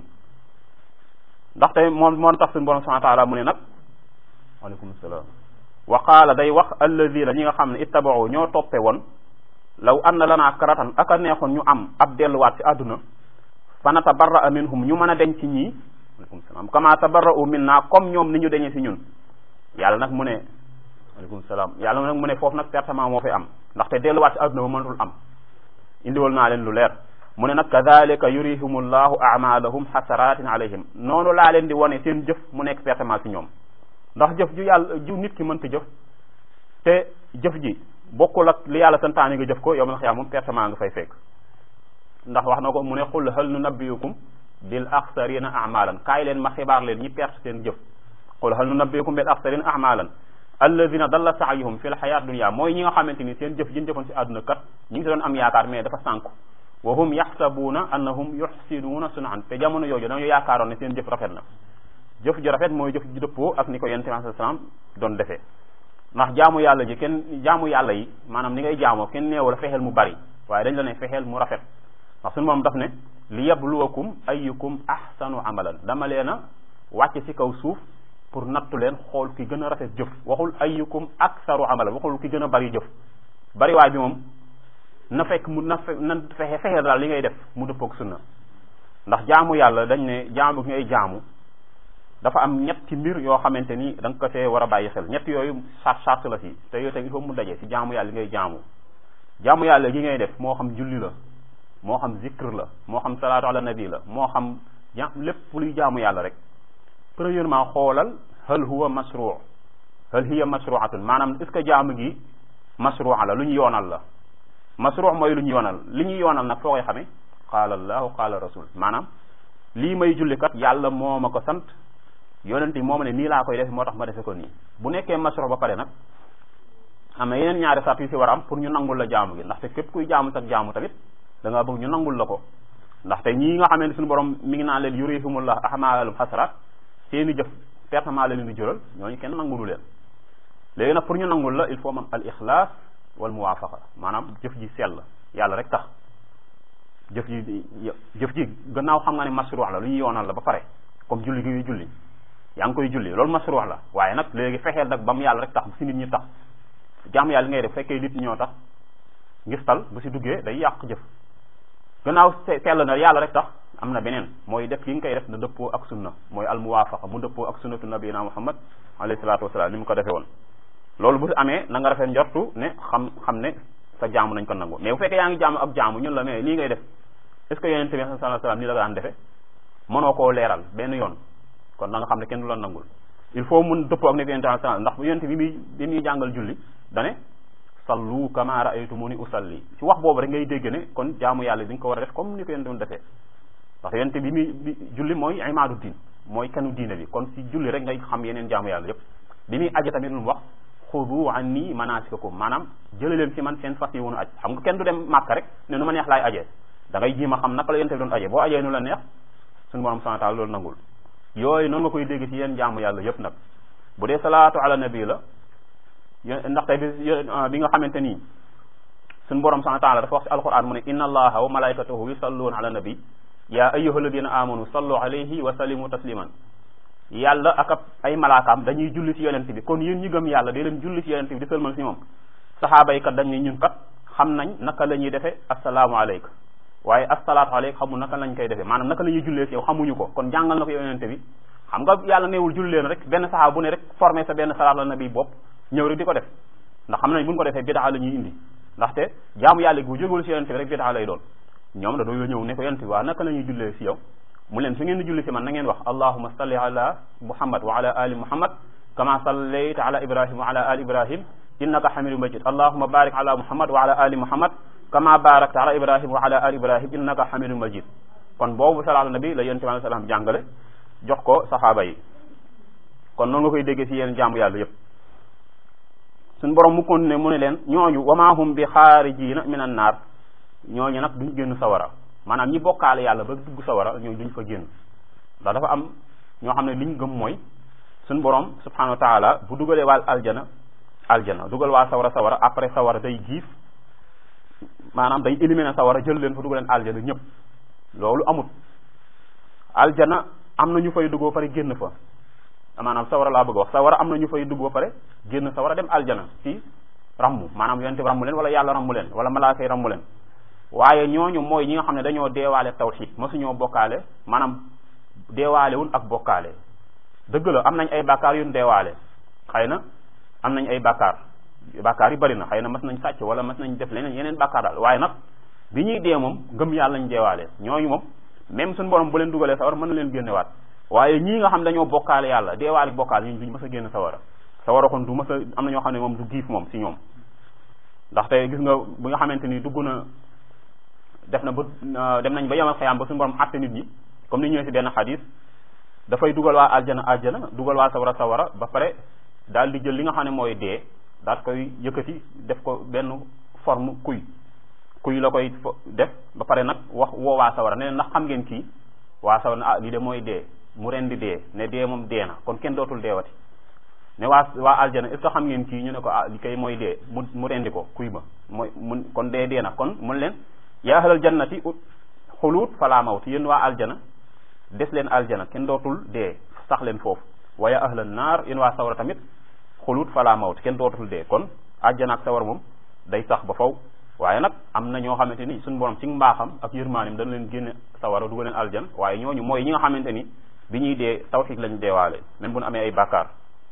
ndaxte moom moo tax suñu borom subhanahu wa taala mu ne nag waaleykum salaam wa qaala day wax alladina ñi nga xam ne ittabao ñoo toppe woon law anna lanaa karatan aka neexoon ñu am ab delluwaat ci àdduna fa natabarra minhum ñu mën a deñ ci ñii waaleykum salaam kama tabarra'u minna comme ñoom ni ñu deñee ci ñun yàlla nag mu ne waaleykum salaam yàlla nag mu ne foofu nag pertement moo fi am ndaxte delluwaat ci àdduna ba mënatul am indiwal naa leen lu leer mu ne nag kadalika yurihum llahu amalahum xasaratin alayhim noonu laa leen di wone seen jëf mu nekk pertement ci ñoom ndax jëf ju yàlla ju nit ki mënta jëf te jëf ji bokkul ak li yàlla santaane nga jëf ko yow ma xiyaam moom pertement nga fay fekk ndax wax na ko mu ne qul hal nunabbiukum bil axsarina amalan kaay leen ma xibaar leen ñi perte seen jëf qul hal nunabbiukum bil axsarina amalan alladina dalla saayuhum fi l xayaat dunia mooy ñi nga xamante ni seen jëf jën jëfoon si àdduna kat ñi ngi si doon am yaakaar mais dafa sànku wa hum yaxsabuuna annahum yuxsinuuna sunan te jamono yooju dañoo yaakaaroon ne seen jëf rafet na jëf ji rafet mooy jëf ji dëppoo ak ni ko yonent bi sallallahu alayhi wasallam doon defee ndax jaamu yàlla ji kenn jaamu yàlla yi maanaam ni ngay jaamoo kenn neewu la fexeel mu bari waaye dañ la ne fexeel mu rafet ndax suñu moom daf ne li yabluwakum ayyukum ahsanu amalan dama leen a wàcce ci kaw suuf pour nattu leen xool ki gën a rafet jëf waxul ayyukum aksaru amalan waxul ki gën a bari jëf bari waay bi moom na fekk mu na fe na fexe fexe daal li ngay def mu dëppook sunna ndax jaamu yàlla dañ ne jaamu gi ngay jaamu dafa am ñetti mbir yoo xamante ni da nga ko see war a bàyyi xel ñett yooyu sart sart la si te yooyu tamit il faut mu daje si jaamu yàlla li ngay jaamu jaamu yàlla gi ngay def moo xam julli la moo xam zikr la moo xam salaatu ala nabi la moo xam ja lépp luy jaamu yàlla rek premièrement xoolal hal huwa masruu hal hiya masruatun maanaam est ce que jaamu gi masrua la lu ñu yoonal la masruu mooy lu ñu yoonal li ñu yoonal nag foo koy xamee qaala allahu qaala rasul maanaam lii may julli kat yàlla moo ma ko sant yonent yi moo ma ne nii laa koy def moo tax ma defe ko nii bu nekkee masruu ba pare nag am na yeneen ñaari sart yu si war a am pour ñu nangul la jaamu gi ndaxte képp kuy jaamu sax jaamu tamit da nga bëgg ñu nangul la ko ndaxte ñii nga xamante suñu borom mi ngi naan leen yurihimullah ahmalum xasrat seeni jëf pertement la leen di jural ñooñu kenn nangulu leen léegi nag pour ñu nangul la il faut man al ixlaas wal muwaafaqa maanaam jëf ji sell yàlla rek tax jëf ji jëf ji gannaaw xam nga ne masruu la lu ñu yoonal la ba pare comme julli gi julli yaa ngi koy julli loolu masruu la waaye nag léegi fexeel nag ba mu yàlla rek tax si nit ñi tax jaamu yàlla li ngay def fekkee nit ñoo tax ngistal bu si duggee day yàq jëf gannaaw sell na yàlla rek tax am na beneen mooy def gi nga koy def na dëppoo ak sunna mooy al muwaafaqa mu dëppoo ak sunnatu nabiyina muhammad alayhi salaatu wasalaam ni mu ko defee woon loolu bu si amee na nga rafet njortu ne xam xam ne sa jaamu nañ ko nangu mais bu fekkee yaa ngi jaamu ak jaamu ñun la mais lii ngay def est ce que yonente bi sallallahu alayhi wasallam nii la daan defe mënoo koo leeral benn yoon kon da nga xam ne kenn du la nangul il faut mun dëppoo ak ne yonente sallallahu alayhi wasallam ndax yonente bi muy bi muy jàngal julli dane sallu kama ra'aytumuni usalli ci wax boobu rek ngay dégg ne kon jaamu yàlla dañ ko war a def comme ni ko yonente doon defee ndax yonente bi muy bi julli mooy imaadu diin mooy kenu diine bi kon si julli rek ngay xam yeneen jaamu yàlla yépp bi muy aje tamit lu mu wax xudu anni manasikakum maanaam jële leen ci man seen fas yi wonu aj xam nga kenn du dem màkk rek ne nu ma neex laay ajee da ngay jiima xam naka la yonente bi doon ajee boo ajee nu la neex suñu borom subhanahu wa ta'ala loolu nangul yooyu noonu nga koy dégg ci yeen jaamu yàlla yépp nag bu dee salaatu ala nabi la ndaxte bi bi nga xamante nii suñu borom subhanahu wa ta'ala dafa wax ci alquran mu ne inna allaha wa malaikatahu yusalluna ala nabi ya ayyuha alladina amanu sallu alayhi wa sallimu tasliman yàlla ak ab ay malaakaam dañuy julli ci yonent bi kon yéen ñi gëm yàlla dee leen julli ci yonent bi di sëlmal ci moom saxaaba yi kat dañ ne ñun kat xam nañ naka la ñuy defee assalaamu aleyka waaye assalaatu aleyka xamul naka lañ koy defee maanaam naka la ñuy jullee ci yow xamuñu ko kon jàngal na ko yonent bi xam nga yàlla neewul julli leen rek benn saxaaba bu ne rek formé sa benn salaat la nabi bopp ñëw rek di ko def ndax xam nañ buñ ko defee bidaa la ñuy indi ndaxte jaamu yàlla gi bu jógul ci yonent bi rek bidaa lay doon ñoom da doo ñëw ne ko yonent bi waa naka la ñuy jullee ci yow mu leen su ngeen di julli ci man na ngeen wax allahuma salli ala muhammad wa ala ali muhammad kama sallayta ala ibrahim wa ala ali ibrahim innaka hamidum majid allahuma barik ala muhammad wa ala ali muhammad kama barakta ala ibrahim wa ala ali ibrahim innaka hamidum majid kon boobu salaatu nabi la yonent bi alayhi salaam jàngale jox ko saxaaba yi kon noonu nga koy déggee ci yéen jaamu yàlla yépp suñ borom mu continué mu ne leen ñooñu wamaahum bi xaarijiina minan naar ñooñu nag duñ génn sawara maanaam ñi bokkaale yàlla ba dugg sawara ñooñu duñ fa génn ndax dafa am ñoo xam ne liñ gëm mooy suñ borom subhanahu wa taala bu dugalee waal aljana aljana dugal waa sawara sawara après sawara day giif maanaam day éliminer sawara jël leen fa dugal leen aljana ñëpp loolu amut aljana am na ñu fay dugg ba pare génn fa maanaam sawara laa bëgg a wax sawara am na ñu fay dugg ba pare génn sawara dem aljana ci rammu maanaam yonente bi rammu leen wala yàlla rammu leen wala malaaka yi rammu leen waaye ñooñu mooy ñi nga xam ne dañoo deewaale tawxid mosuñoo bokkaale maanaam deewaale wun ak bokkaale dëgg la am nañ ay bàkkaar yu deewaale xëy na am nañ ay bàkkaar bàkkaar yu bari na xëy na mas nañ sàcc wala mas nañ def leneen yeneen bàkkaar daal waaye nag bi ñuy dee moom ngëm yàlla lañ deewaale ñooñu moom même suñu borom bu leen dugalee sawar mën na leen génnewaat waaye ñii nga xam dañoo bokkaale yàlla deewaale bokkaale ñun duñ mës a génn sawara sawara kon du mës a am na ñoo xam ne moom du giif moom si ñoom ndaxte gis nga bu nga xamante ni dugg na def na ba dem nañ ba yemal xayaam ba suñu borom àtte nit ñi comme ni ñëwee si benn xadis dafay dugal waa aljana aljana dugal waa sawara sawara ba pare daal di jël li nga xam ne mooy dee daal koy yëkkati def ko benn forme kuy kuy la koy def ba pare nag wax woo waa sawara ne ndax xam ngeen kii waa sawara ne ah lii de mooy dee mu ren di dee ne dee moom dee na kon kenn dootul deewati ne waa waa aljana est ce que xam ngeen kii ñu ne ko ah li kay mooy dee mu mu rendi ko kuy ba mooy mun kon dee dee na kon mun leen yaa ahlal jannati ut xuluut fala mawt yéen waa aljana des leen aljana kenn dootul dee sax leen foofu wa yaa ahlal naar yéen waa sawara tamit xuluut fala mawt kenn dootul dee kon aljana ak sawara moom day sax ba faw waaye nag am na ñoo xamante ni suñu borom ci mbaaxam ak yërmaanim dana leen génne sawara dugal leen aljan waaye ñooñu mooy ñi nga xamante ni bi ñuy dee tawxiid lañ deewaale même bu ñu amee ay bàkkaar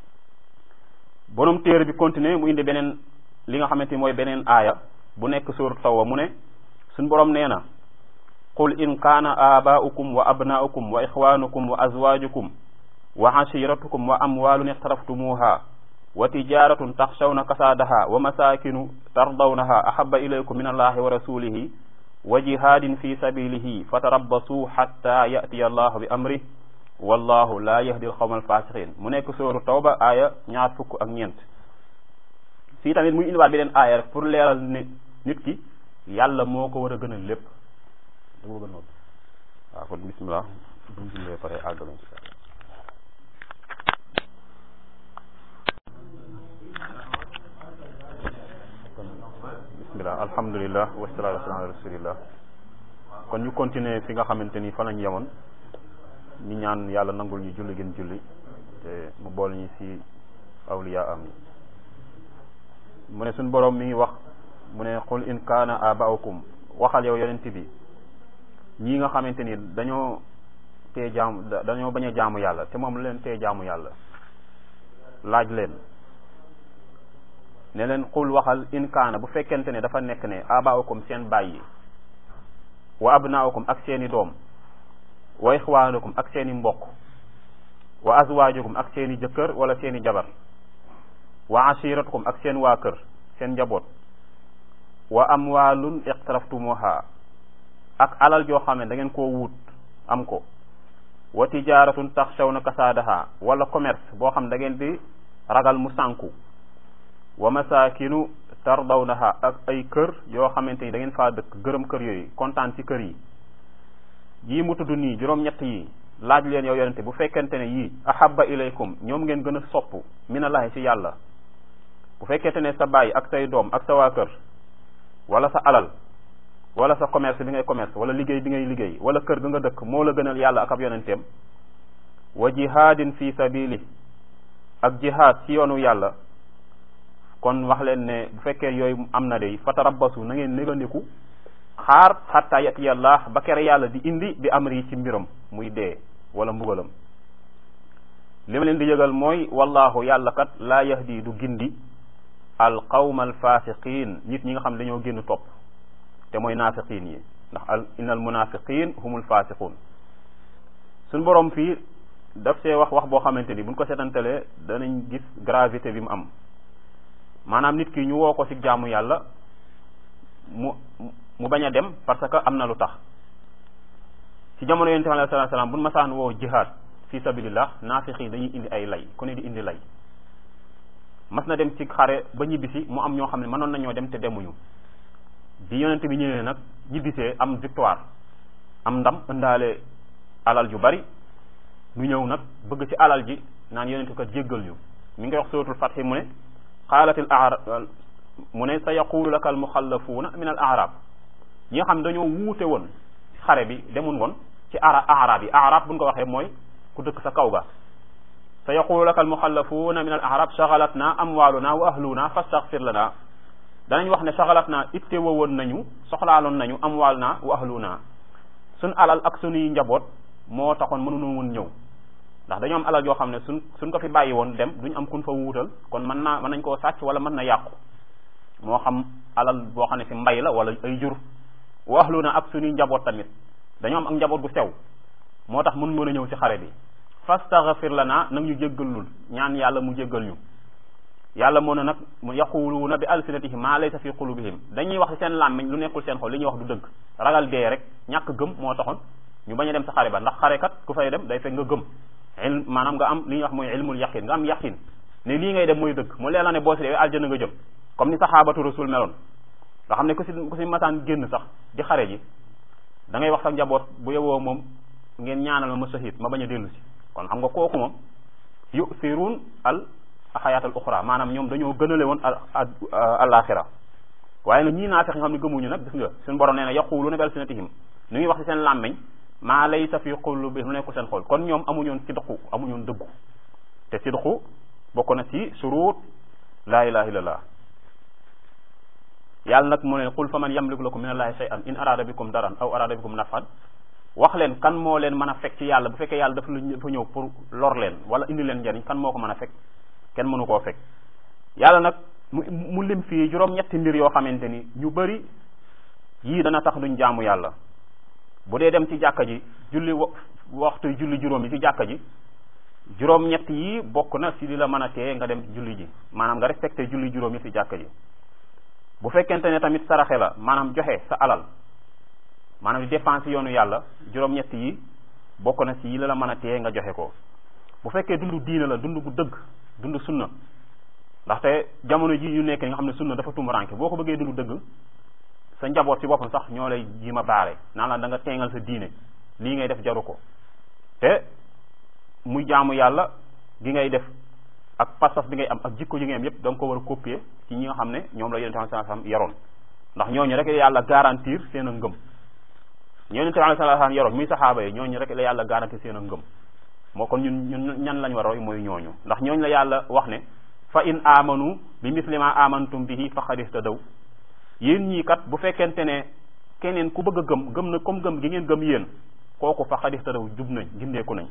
borom téere bi continuer mu indi beneen li nga xamante ni mooy beneen aaya bu nekk suur tawba mu ne suñ borom nee na qul in kaana abaaukum wa abnaaukum wa ixwanukum wa azwajukum wa ashiratukum wa amwalun ixtaraftumuha wa tijaratun taxshawna kasaadaha wa masakinu tardawnaha ahaba ilaykum min allahi wa rasulihi wa jihadin fi sabilihi fatarabbasu hatta yatiya allahu bi amrih wallahu la yahdi alqawma alfasiqin mu nekk sóoru tawba aaya ñaar fukk ak ñeent fii tamit muy indiwaat beneen aaya rek pour leeral ne nit ki yàlla moo ko war a gënal lépp dama gën noonu waaw kon bismillah buñ jullee pare àggal insha Allah bismillah alhamdulillah wasalaatu wasalaam ala rasulillah kon ñu continuer fi nga xamante ni fa lañ yemoon ñu ñaan yàlla nangul ñu julli gën julli te mu bool ñu ci awliya am yi mu ne suñ boroom mi ngi wax mu ne qul in kaana abaukum waxal yow yonent bi ñii nga xamante ni dañoo tee jaamu dañoo bañ a jaamu yàlla te moom leen tee jaamu yàlla laaj leen ne leen qul waxal in kaana bu fekkente ne dafa nekk ne abaukum seen bàyyi wa abnaukum ak seeni doom wa ixwaanukum ak seeni mbokk wa azwaajukum ak seeni jëkkër wala seeni jabar wa ashiratukum ak seen waa kër seen njaboot wa amwaalun iqtaraftumuha ak alal joo xam ne da ngeen koo wut am ko wa tijaaratun taxshawna kasaadaha wala commerce boo xam da ngeen di ragal mu sànku wa masakinu tardawnaha ak ay kër yoo xamante ni da ngeen faa dëkk gërëm kër yooyu kontaan ci kër yi yii mu tudd nii juróom-ñett yi laaj leen yow yonente bu fekkente ne yii ahabba ilaykum ñoom ngeen gën a sopp minallahi ci yàlla bu fekkente ne sa baay ak say doom ak sa waa kër wala sa alal wala sa commerce bi ngay commerce wala liggéey bi ngay liggéey wala kër ga nga dëkk moo la gënal yàlla ak ab yonenteem wa jihaadin fi sabili ak jihaad ci yoonu yàlla kon wax leen ne bu fekkee yooyu am na de fatarabbasu na ngeen négandiku xaar xatta yatiyallah ba kere yàlla di indi bi amri ci mbiram muy dee wala mbugalam li ma leen di yëgal mooy wallahu yàlla kat laa yahdi du gindi al qawma al fasiqin nit ñi nga xam ne dañoo génn topp te mooy naafiqin yi ndax al inna al munafiqin humul fasiqun suñ borom fii daf see wax wax boo xamante ni buñ ko seetantalee danañ gis gravité bi mu am maanaam nit ki ñu woo ko ci jaamu yàlla mu mu bañ a dem parce que am na lu tax ci jamono yonente bi alayhi salaatu salaam buñ masaan woo jihaad fi sabilillah naafiq yi dañuy indi ay lay ku ne di indi lay mas na dem ci xare ba ñibbisi mu am ñoo xam ne mënoon nañoo dem te demuñu bi yonente bi ñëwee nag ñibbisee am victoire am ndam ëndaale alal ju bari ñu ñëw nag bëgg ci alal ji naan yonente ko jéggal ñu mi ngi wax suratul fathi mu ne qaalatil arab mu ne sa yaqulu laka al muxallafuuna min al arab ñi nga xam dañoo wuute woon xare bi demun woon ci ara arab yi arab buñ ko waxee mooy ku dëkk sa kaw ga sa yaqulu laka al muxallafuuna min al arab shagalatna amwaaluna wa ahluna fastaghfir lana danañ wax ne shagalatna itte woon nañu soxlaaloon nañu amwaaluna wa ahluna suñ alal ak suñuy njaboot moo taxoon mënuñu woon ñëw ndax dañoo am alal yoo xam ne suñ suñ ko fi bàyyi woon dem duñ am kun fa wuutal kon mën naa mën nañ koo sàcc wala mën na yàqu moo xam alal boo xam ne fi mbay la wala ay jur wa ahluna ak suñuy njaboot tamit dañoo am ak njaboot gu sew moo tax mun mën a ñëw ci xare bi fastaghfir lana nag ñu jéggalul ñaan yàlla mu jéggal ñu yàlla moo ne nag mu yaquluuna bi alsinatihim maa laysa fi qulubihim dañuy wax ci seen làmmiñ lu nekkul seen xol li ñuy wax du dëgg ragal dee rek ñàkk gëm moo taxoon ñu bañ a dem sa xare ba ndax xare kat ku fay dem day fekk nga gëm ilm maanaam nga am li ñuy wax mooy ilmul yaqin nga am yaqin ne lii ngay dem mooy dëgg mu leer la ne boo si dee aljana nga jëm comme ni saxaabatu rasul meloon nga xam ne ku si ku si masaan génn sax di xare ji da ngay wax sa njaboot bu yowoo moom ngeen ñaanal ma ma sahid ma bañ a dellu si kon xam nga kooku moom yusiruun al xayaatal uxra maanaam ñoom dañoo gënale woon al alaxira waaye nag ñii naa fex nga xam ne gëmuñu nag gis nga suñu borom nee na yaquluuna bi alsinatihim nu ngi wax ci seen làmmiñ maa laysa fi qulubihim lu nekkul seen xol kon ñoom amuñoon sidqu amuñoon dëggu te sidqu bokk na ci surut laa ilaha illallah yàlla nag mu ne qul fa man yamliku lakum min allahi shay'an in arada bikum daran aw arada bikum nafan wax leen kan moo leen mën a fekk ci yàlla bu fekkee yàlla dafa dafa ñëw pour lor leen wala indi leen njariñ kan moo ko mën a fekk kenn mënu koo fekk yàlla nag mu mu lim fii juróom-ñetti mbir yoo xamante ni ñu bëri yii dana tax duñ jaamu yàlla bu dee dem ci jàkka ji julli waxtu julli juróom yi ci jàkka ji juróom-ñett yi bokk na si li la mën a tee nga dem julli ji maanaam nga respecté julli juróom yi ci jàkka ji bu fekkente ne tamit saraxe la maanaam joxe sa alal maanaam di dépense yoonu yàlla juróom-ñett yi bokk na si yi la la mën a tee nga joxe ko bu fekkee dund diina la dund bu dëgg dund sunna ndaxte jamono ji ñu nekk nga xam ne sunna dafa tumuranke boo ko bëggee dund dëgg sa njaboot ci boppam sax ñoo lay ji ma baare naan la da nga teengal sa diine lii ngay def jaru ko te muy jaamu yàlla gi ngay def ak pas-pas bi ngay am ak jikko yi ngay am yépp da nga ko war a copier ci ñi nga xam ne ñoom la yonente bi sallallahu alayhi wasallam yaroon ndax ñooñu rek la yàlla garantir seen a ngëm yonente bi sallallahu alayhi wasallam yaroon muy saxaaba yi ñooñu rek la yàlla garantir seen a ngëm moo kon ñun ñun ñan lañ war a roy mooy ñooñu ndax ñooñu la yàlla wax ne fa in amanu bi misli ma amantum bihi faqad ihtadaw yéen ñii kat bu fekkente ne keneen ku bëgg a gëm gëm na comme gëm gi ngeen gëm yéen kooku faqad ihtadaw jub nañ gindeeku nañ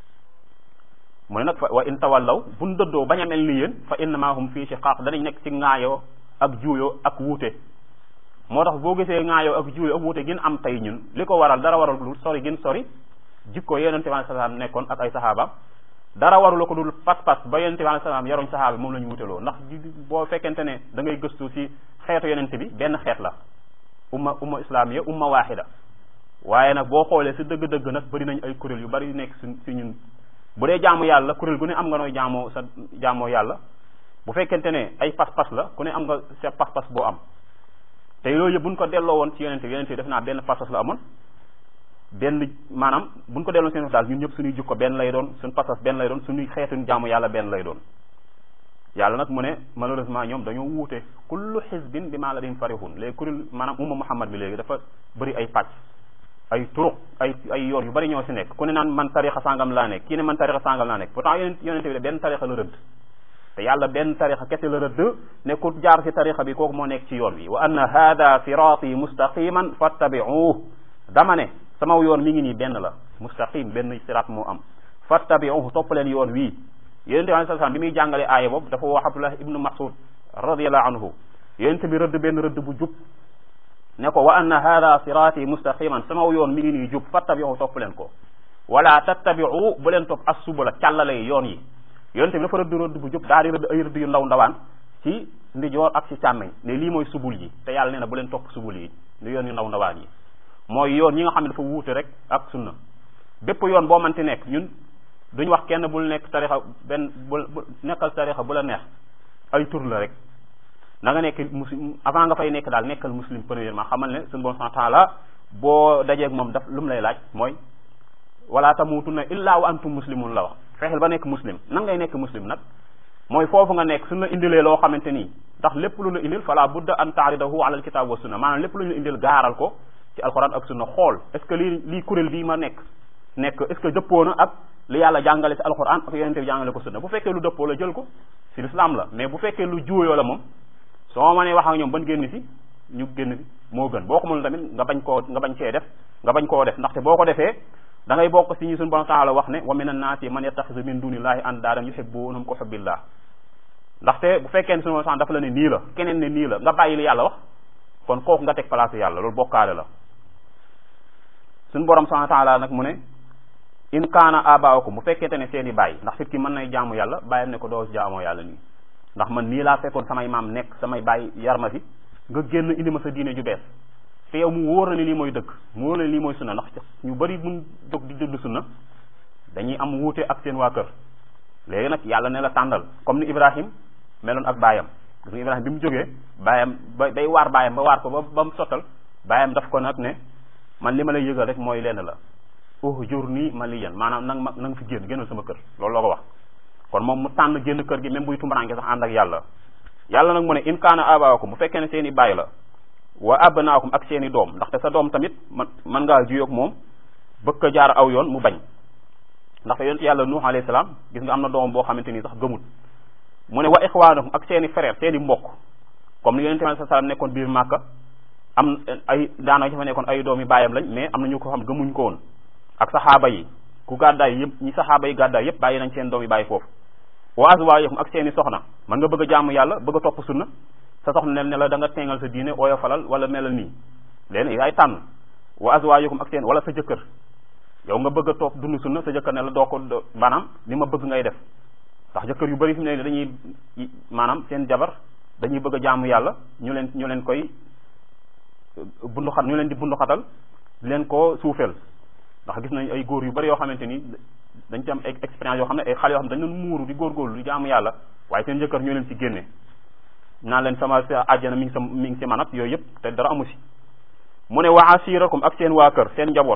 mu ne nag fa wa in tawallaw buñ dëddoo bañ a mel ni yéen fa innama hum fii shiqaaq danañ nekk ci ŋaayoo ak juuyoo ak wuute moo tax boo gisee ŋaayoo ak juuyoo ak wuute gin am tey ñun li ko waral dara waral lu sori gin sori jikko yonente bi salaam nekkoon ak ay saxaaba dara warula ko dul pas-pas ba yonente bi salaam yaroñ saxaaba moom la ñu wuteloo ndax boo fekkente ne da ngay gëstu ci xeetu yonente bi benn xeet la umma umma islamiya umma waaxida waaye nag boo xoolee si dëgg-dëgg nag bëri nañ ay kuréel yu bari yu nekk si si ñun bu dee jaamu yàlla kuréel gu ne am nga nooy jaamoo sa jaamoo yàlla bu fekkente ne ay pas-pas la ku ne am nga sa pas-pas boo am te yooyu yëpp buñ ko delloo woon ci yonente bi yonente bi def naa benn pas-pas la amoon benn maanaam buñ ko delloo seen daal ñun ñëpp suñuy jukko benn lay doon suñ pas-pas benn lay doon suñuy xeetuñ jaamu yàlla benn lay doon yàlla nag mu ne malheureusement ñoom dañoo wuute kullu xisbin bi maa la dim farihun léegi kuréel maanaam umma muhammad bi léegi dafa bëri ay pàcc ay turuq ay ay yoon yu bari ñoo si nekk ku ne naan man tarixa sangam laa nekk kii ne man tarixa sangam laa nekk pourtant yonent yonente bi de benn tarixa la rëdd te yàlla benn tarixa kese la rëdd ne ku jaar si tarixa bi kooku moo nekk ci yoon wi wa anna hada sirati mustaqiman fattabi'uh dama ne sama yoon mi ngi nii benn la mustaqim benn sirat moo am fattabi'uh topp leen yoon wii yonente bi alayhi salaam bi muy jàngale aaya boobu dafa wax Abdullah ibnu Mas'ud radiyallahu anhu yonente bi rëdd benn rëdd bu jub ne ko wa anna hada sirati mustaqiman sama yoon mi ngi nii jub fattabi'u topp leen ko wala tattabi'u bu leen topp as subula càllale yoon yi yonente bi dafa rëdd rëdd bu jub daal di rëdd ay rëdd yu ndaw ndawaan ci ndijoor ak ci càmmeñ ne lii mooy subul yi te yàlla nee na bu leen topp subul yi ni yoon yu ndaw ndawaan yi mooy yoon yi nga xam ne dafa wuute rek ak sunna bépp yoon boo manti nekk ñun duñ wax kenn bul nekk tarixa benn bul nekkal tarixa bu la neex ay tur la rek na nga nekk muslim avant nga fay nekk daal nekkal muslim premièrement xamal ne suñu bon taala boo dajeeg moom daf lu mu lay laaj mooy wala tamutunna illa wa antum muslimun la wax fexeel ba nekk muslim nan ngay nekk muslim nag mooy foofu nga nekk suñu la indilee loo xamante nii ndax lépp lu la indil fala budda an taaridahu ala alkitab wa sunna maanaam lépp lu ñu indil gaaral ko ci alquran ak sunna xool est ce que lii lii kuréel bii ma nekk nekk est ce que dëppoo na ak li yàlla jàngale ci alquran ak yonente bi jàngale ko sunna bu fekkee lu dëppoo la jël ko ci l'islam la mais bu fekkee lu juuyoo la moom soo mënee wax ak ñoom ban génn si ñu génn si moo gën boo ko mënul tamit nga bañ koo nga bañ cee def nga bañ koo def ndaxte boo ko defee da ngay bokk si ñu suñu borom taala wax ne wa min annaasi man yattaxisu min dunillahi andaadan yuhibbunahum ko hubbillah ndaxte bu fekkee ne suñu borom dafa la ne nii la keneen ne nii la nga bàyyi li yàlla wax kon kooku nga teg place yàlla loolu bokkaale la suñu borom subhanahu wa taala nag mu ne in kaana abaakum bu fekkente ne seen i bàyyi ndax fit ki mën nay jaamu yàlla bàyyam ne ko doo jaamoo yàlla nii ndax man nii laa fekkoon samay maam nekk samay bàyyi yar ma fi nga génn indi ma sa diine ju bees te yow mu wóor na ne lii mooy dëgg mu wóor na ne lii mooy sunna ndax ñu bari mun jóg di dund sunna dañuy am wuute ak seen waa kër léegi nag yàlla ne la tàndal comme ni Ibrahim meloon ak baayam gis nga Ibrahim bi mu jógee baayam ba day waar baayam ba waar ko ba ba mu sottal baayam daf ko nag ne man li ma lay yëgal rek mooy lenn la uhjurni maliyan maanaam nang ma na nga fi génn génnal sama kër loolu loo ko wax kon moom mu tànn génn kër gi même buy tumbaranke sax ànd ak yàlla yàlla nag mu ne in kaana abaakum bu fekkee ne seen i baay la wa abnaakum ak seen i doom ndaxte sa doom tamit man mën ngaa juyoog moom bëgg ko jaar aw yoon mu bañ ndaxte yonent yàlla nuux alayhi salaam gis nga am na doom boo xamante ni sax gëmut mu ne wa ixwaanakum ak seen i frère seen i mbokk comme ni yonent bi alayhi salaam nekkoon biir màkka am ay daana fa nekkoon ay doom yi baayam lañ mais am na ñu ko xam gëmuñ ko woon ak saxaaba yi ku gàddaay yëpp ñi saxaaba yi gàddaay yëpp bàyyi nañ seen doom yi bàyyi foofu wa azwaajukum ak seen i soxna man nga bëgg a jaamu yàlla bëgg a topp sunna sa soxna ne ne la da nga teengal sa diine ooyo falal wala melal nii léegi yaay tànn wa azwaajukum ak seen wala sa jëkkër yow nga bëgg a topp dund sunna sa jëkkër ne la doo ko maanaam li ma bëgg ngay def ndax jëkkër yu bari fi mu ne dañuy maanaam seen jabar dañuy bëgg a jaamu yàlla ñu leen ñu leen koy bunduxat ñu leen di bunduxatal di leen ko suufeel ndax gis nañ ay góor yu bari yoo xamante ni dañ ci am ay expérience yoo xam ne ay xale yoo xam ne dañ doon muuru di góorgóorlu di jaamu yàlla waaye seen jëkkër ñoo leen ci génne naan leen sama àjjana mi ngi sa mi ngi si man ak yooyu yëpp te dara amu si mu ne wa asirakum ak seen waa kër seen njaboot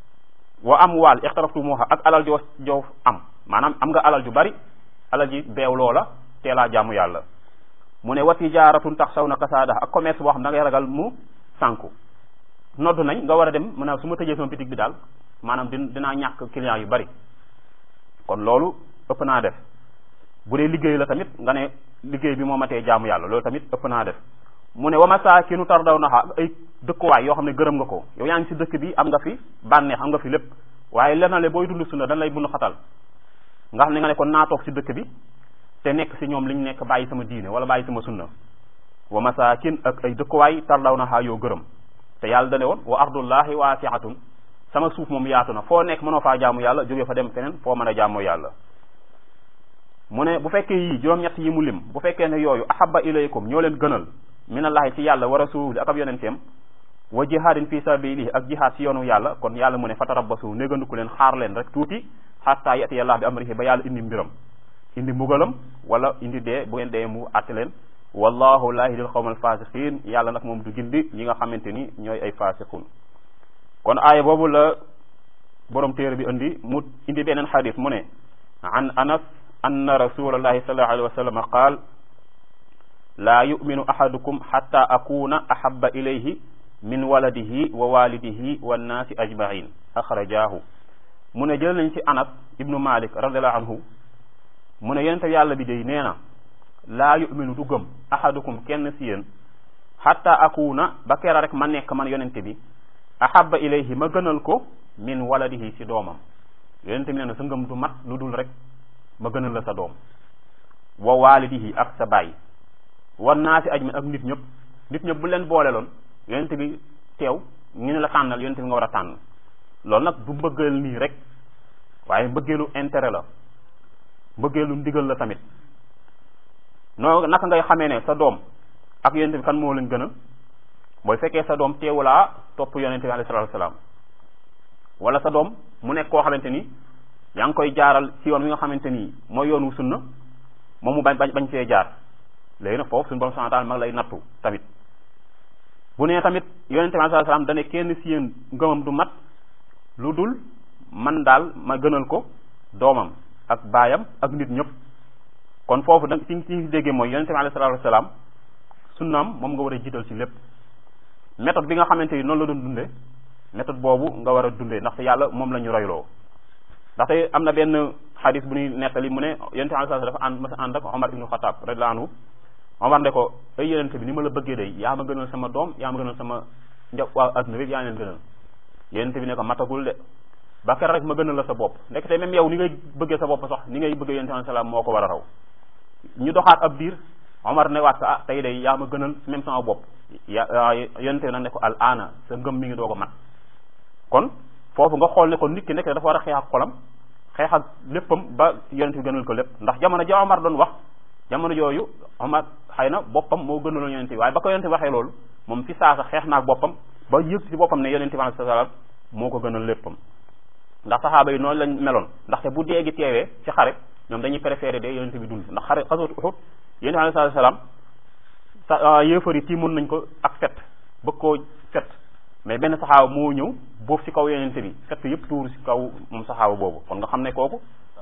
wa am waal ixtaraftumuha ak alal joo joo am maanaam am nga alal ju bari alal ji beew loola teelaa jaamu yàlla mu ne wa tijaaratun tax saw na kasaada ak commerce boo xam da ngay ragal mu sànku nodd nañ nga war a dem maanaam su ma tëjee sama bitig bi daal maanaam din dinaa ñàkk client yu bari kon loolu ëpp naa def bu dee liggéey la tamit nga ne liggéey bi moo matee jaamu yàlla loolu tamit ëpp naa def mu ne wa masaakinu tardaw naha ay dëkkuwaay yoo xam ne gërëm nga ko yow yaa ngi si dëkk bi am nga fi bànneex am nga fi lépp waaye lenale booy dund sunna dañ lay bunu xatal nga xam ne nga ne kon naa toog si dëkk bi te nekk si ñoom li ñu nekk bàyyi sama diine wala bàyyi sama sunna wa masaakin ak ay dëkkuwaay tardaw naha yoo gërëm te yàlla dane woon wa ardullahi waasiatun sama suuf moom yaatu na foo nekk mënoo faa jaamu yàlla jóge fa dem feneen foo mën a jaamoo yàlla mu ne bu fekkee yii juróom-ñett yi mu lim bu fekkee ne yooyu ahabba ilaykum ñoo leen gënal minallahi ci yàlla wa rasuuli ak ab yonenteem wa jihaadin fi sabilihi ak jihaad ci yoonu yàlla kon yàlla mu ne fatarabbasu négandiku leen xaar leen rek tuuti xatta yati yàlla bi amrihi ba yàlla indi mbiram indi mbugalam wala indi dee bu ngeen dee mu àtte leen wallahu laa yahdil qawmal fasiqin yàlla nag moom du gindi ñi nga xamante ni ñooy ay fasiqun kon aaya boobu la borom téere bi indi mu indi beneen xadis mu ne an anas anna rasulallahi sallallahu alayhi wa sallam qaal laa yuminu ahadukum xatta akuna ahaba ilayhi min waladihi wa walidihi wannaasi ajmain axrajaahu mu ne jël nañ ci anas ibnu malik radiallahu anhu mu ne yonente yàlla bi day nee na laa yuminu du gëm ahadukum kenn si yéen xatta akuna ba kera rek ma nekk man yonente bi ahaba ilayhi ma gënal ko min waladihi si doomam yonente bi nee na sa ngëm du mat lu dul rek ma gënal la sa doom wa walidihi ak sa baay wan naa si ajmin ak nit ñëpp nit ñëpp bu leen boole loon yonente bi teew ñu ne la tànnal yonente bi nga war a tànn loolu nag du mbëggeel nii rek waaye mbëggeelu intérêt la mbëggeelu ndigal la tamit noo naka ngay xamee ne sa doom ak yonente bi kan moo leen gënal mooy fekkee sa doom teewulaa topp yonente bi alayhi salaatu salaam wala sa doom mu nekk koo xamante ni yaa ngi koy jaaral ci yoon wi nga xamante ni mooy yoonu sunna moom mu bañ bañ bañ cee jaar léegi nag foofu suñu borom subhanahu wa ta'ala mag lay nattu tamit bu nee tamit yonente bi alayhi salaam dane kenn si yéen ngëmam du mat lu dul man daal ma gënal ko doomam ak baayam ak nit ñëpp kon foofu da ci ci déggee mooy yonente bi alayhi salaatu wasalaam sunnaam moom nga war a jiital ci lépp méthode bi nga xamante ni noonu la doon dundee méthode boobu nga war a dundee ndaxte yàlla moom la ñu royloo ndaxte am na benn xadis bu ñuy nettali mu ne yonente bi alayhi salaam dafa ànd masa ànd ak Omar ibnu Xataab radiyallahu anhu Omar ne ko ay yonente bi ni ma la bëggee day yaa ma gënal sama doom yaa ma gënal sama nja waa adduna bi yaa leen gënal yonente bi ne ko matagul de ba kera rek ma gënal la sa bopp ndekete même yow ni ngay bëggee sa bopp sax ni ngay bëggee yonente bi salaam moo ko war a raw ñu doxaat ab diir Omar ne waat sa ah tey day yaa ma gënal même sama bopp ya yonente bi nag ne ko al aana sa ngëm mi ngi doo ko mat kon foofu nga xool ne ko nit ki nekk dafa war a xeex ak xolam xeex ak léppam ba yonente bi gënal ko lépp ndax jamono ja Omar doon wax jamono jooyu Omar xëy na boppam moo gënaloon yonente bi waaye ba ko yonente bi waxee loolu moom fi saasa xeex naa ak boppam ba yëg ci boppam ne yonente bi alayhi salaam moo ko gënal léppam ndax saxaaba yi noonu lañ meloon ndaxte bu dee gi teewee ci xare ñoom dañuy préféré de yonente bi dund ndax xare xaswatu Uhud yonente bi alayhi salaam sa yéefar yi tiimoon nañ ko ak fet bëgg koo fet mais benn saxaaba moo ñëw boofu ci kaw yonente bi fet yëpp tuuru ci kaw moom saxaaba boobu kon nga xam ne kooku